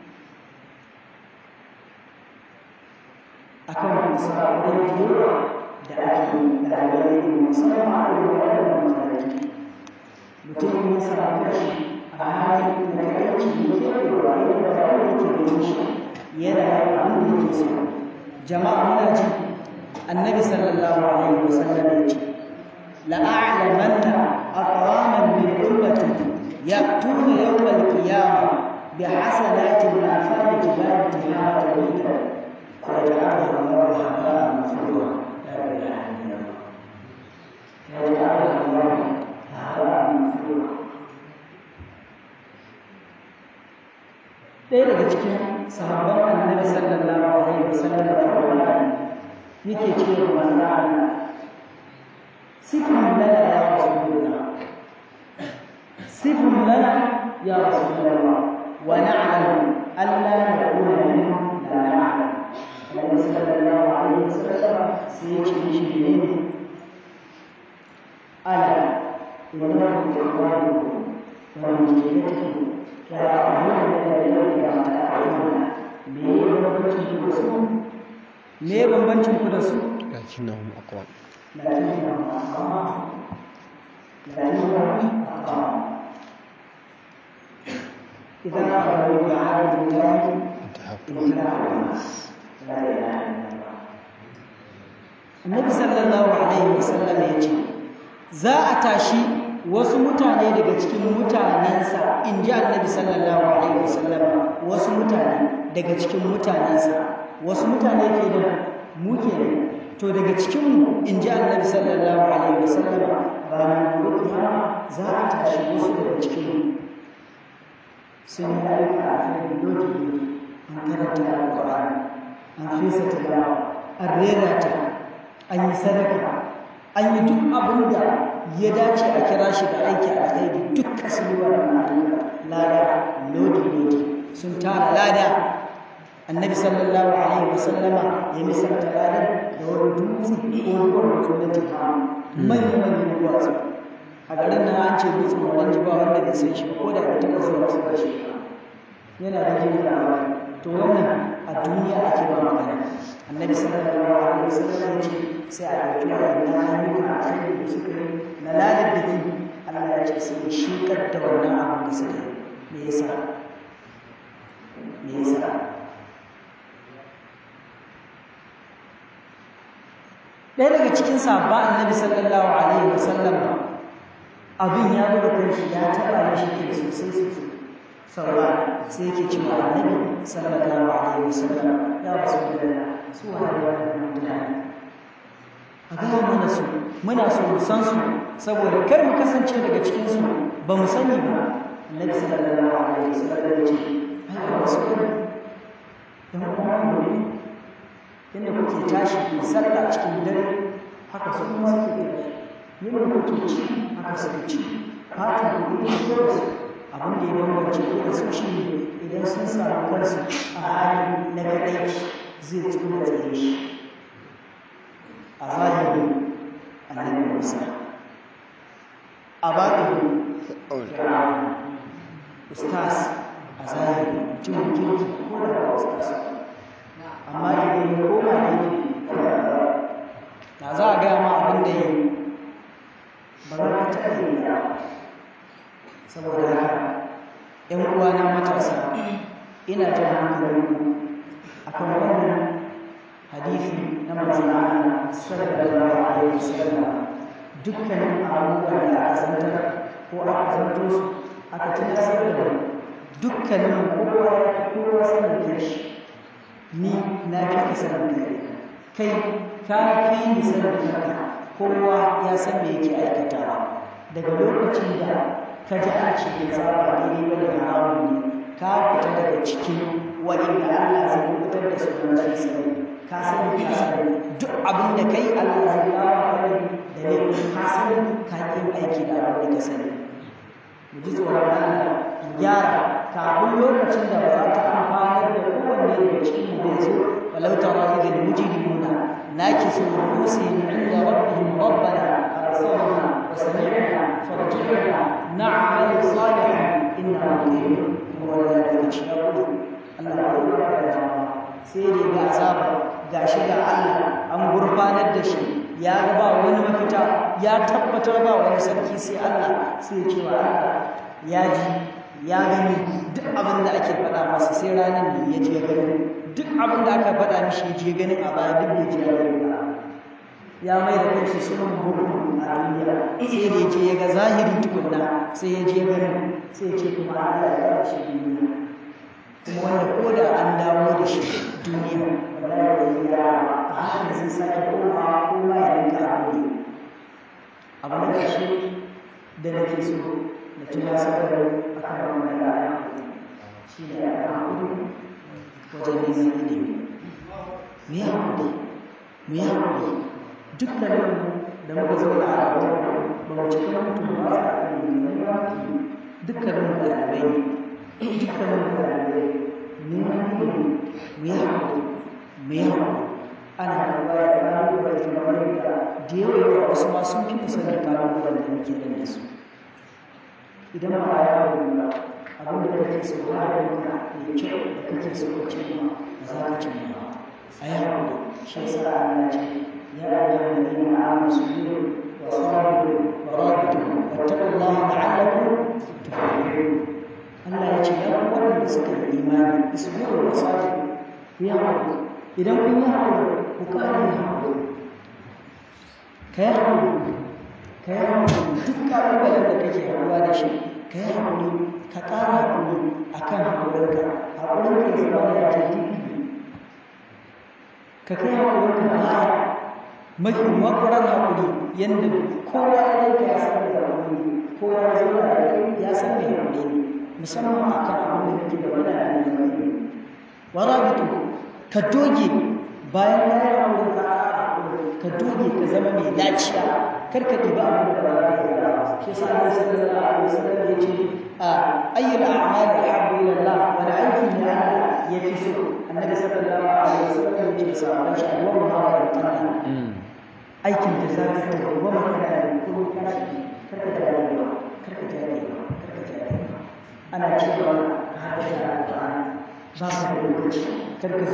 akan sababbin yawa da ake ɗalibai da musamman a irin waɗannan makarantu mutum ya samu kashi a halin da aiki da ke da wani da ba wani ke da shi yana yin abin da yake so jama'a muna ji annabi sallallahu alaihi wasallam ya ce la'a'lamanna aqwaman min ummati ya'tuna yawm al-qiyamah bihasanati al-afad jibal tihama wa فيجعلها الله هباء منثورا لا اله الا الله فيجعلها الله هباء منثورا ɗaya daga cikin sahabban annabi sallallahu alaihi wasallam da Qur'ani yake cewa manzo Allah sifun lana ya rasulullah sifun lana ya rasulullah wa na'lamu alla naqula minhum la na'lam Annabi sallallahu alaihi wasallam sai ya ce shi ne ala innahu ikhwanukum wa mujtahidatukum ya'lamuna alladhi ma ta'lamuna me bambancin ku da su me bambancin ku da su lakinnahum aqwam lakinnahum aqwam lakinnahum aqwam إذا أخذوا بعهد الله انتهى الناس Annabi sallallahu alaihi wasallam ya ce za a tashi wasu mutane daga cikin mutanensa in ji Annabi sallallahu alaihi wasallam wasu mutane daga cikin mutanensa wasu mutane ke da mu ke to daga cikin mu in ji Annabi sallallahu alaihi wasallam ranar gobe za a tashi wasu daga cikin mu sun yi ayyuka a kan doki an karanta alƙur'ani an fesa tilawa an rera ta an yi sadaka an yi duk abin da ya dace a kira shi da aiki a alkhairi duk kasuwa lada lodi lodi sun tara lada annabi sallallahu alaihi wasallama ya misalta lada da wani dutse ko ruwan da na jiha manyan manyan duwatsu a garin nan an ce dutsen wani ba wanda bai san shi ko da bai taɓa zuwa kusa da shi yana da jin labari to wannan a duniya ake ba magana annabi sallallahu alaihi wasallam ya ce sai a ɗauki wannan ayyuka a kai da suka yi na ladar da ke Allah ya ce sai ya shekar da wannan abin da suka yi me yasa me yasa ɗaya daga cikin sabba annabi sallallahu alaihi wasallam abin ya buga kanshi ya taɓa mishi kai sosai sosai saura sai yake cewa annabi sallallahu alaihi wasallam ya rasu da su wani wannan mutane a gaya mana su muna so mu san su saboda kar mu kasance daga cikin su ba mu sani ba annabi sallallahu alaihi wasallam ya ce ai ba wasu ne dan kuma mu ne inda kuke tashi ku sallah cikin dare haka su kuma suke tashi yin da kuke ci haka suke ci fatan ku ne su abin da ya bambance ku da su shi idan sun samu kansu a hali na kadai zai tsuna tsaye shi a zahiri annabi Musa a batini ustaz a zahiri mutumin kirki ko da ba ustaz amma idan ya koma ne na za a gaya ma abin da ya yi ba za ka taɓa yi ba saboda haka ‘yan uwana matasa ina jan hankalinku akan wannan hadisi na manzana sallallahu alaihi wasallam dukkanin abubuwan da aka zantar ko aka zanto su aka tunasar da dukkanin kowa ya kowa sanin kai ni na fi ka sanin kai kai ka fi ni sanin kanka kowa ya san me yake aikatawa daga lokacin da ka ji an ce ya zaba daidai ba da haramun ne ka fita daga cikin waɗanda Allah zai fitar da su na cikin sani ka sani ka sani duk abin da kai Allah zai kawo kai da ne ka sani ka yi aiki da abin da ka sani mu ji tsoron Allah mu gyara kafin lokacin da ba za ta amfanar da kowanne daga cikin mu bai zo walau tara idil mujrimuna nakisu ru'usihim inda rabbihim rabbana absarna wa sami'na farji'na na'mal salihan inna muqim kuma da lokaci ya gudu Allah ya rubuta da dama sai dai ga azaba gashi ga Allah an gurfanar da shi ya ga ba wani mafita ya tabbatar ba wani sarki sai Allah sai ya ce wa Allah ya ji ya gani duk abin da ake faɗa masa sai ranar da ya je gani duk abin da aka faɗa mishi ya je ganin a baya duk bai je ya gani ba ya mai da kanshi sunan bugu a duniya sai da ya je ya ga zahiri tukunna sai ya je gani sai ya ce kuma Allah ya ba shi duniya kuma wanda ko da an dawo da shi duniya wallahi ya a haka zai sake koma koma ya rinka abu abu na ƙarshe da nake so da tunasar da a kan wannan rana shi ne a kan kudu wajen neman ilimi mu yi haƙuri mu yi haƙuri dukkanin da muka zauna a gaban ba mu cika mutum ba sa ilimi ba dukkanin mu ɗalibai ne dukkanin mu ɗalibai neman ilimi mu yi haƙuri mu yi haƙuri ana karɓa da ƙalubale kamar yadda da yawa yawa wasu ma sun fi musamman ƙalubalen da muke nan da su idan ba ya yi ba abin da kake so ba da yanka da kyau da kake so ka ce ma ba za ka ce ma a yi haƙuri shi ya sa Allah ce ya ayyuha alladhina amanu sabiru wa sabiru wa rabitu wattaqullaha la'allakum tuflihun Allah ya ce ya ku waɗanda suka yi imani isbiru wa sabiru ku yi haƙuri idan kun yi haƙuri ku ƙara yin haƙuri ka yi haƙuri ka yi haƙuri duk ƙalubalen da kake haɗuwa da shi ka yi haƙuri ka ƙara haƙuri a kan haƙurinka haƙurinka ya zama ya ce ka kai haƙurinka baya mafi makwarar haƙuri yadda kowa ya yanka ya san da haƙuri kowa ya zama da kai ya san da haƙuri ne musamman a kan abin da kake da wani da ne warabitu ka doge bayan ya yi haƙuri ka ka doge ka zama mai daciya kar ka ɗiba abin da ba za ka yi ba shi yasa Allah sallallahu alaihi wasallam ya ce a ayyul a'mali ahabbu ila Allah wani aiki ne Allah ya fi so annabi sallallahu alaihi wasallam ya ce sahabban shi alwa ma wa ta'ala aikin da za ka yi wa maka da ko ka shi kar ka tare ba kar ka tare ba kar ka tare ba ana cewa hada da Qur'ani ba ka da lokaci kar ka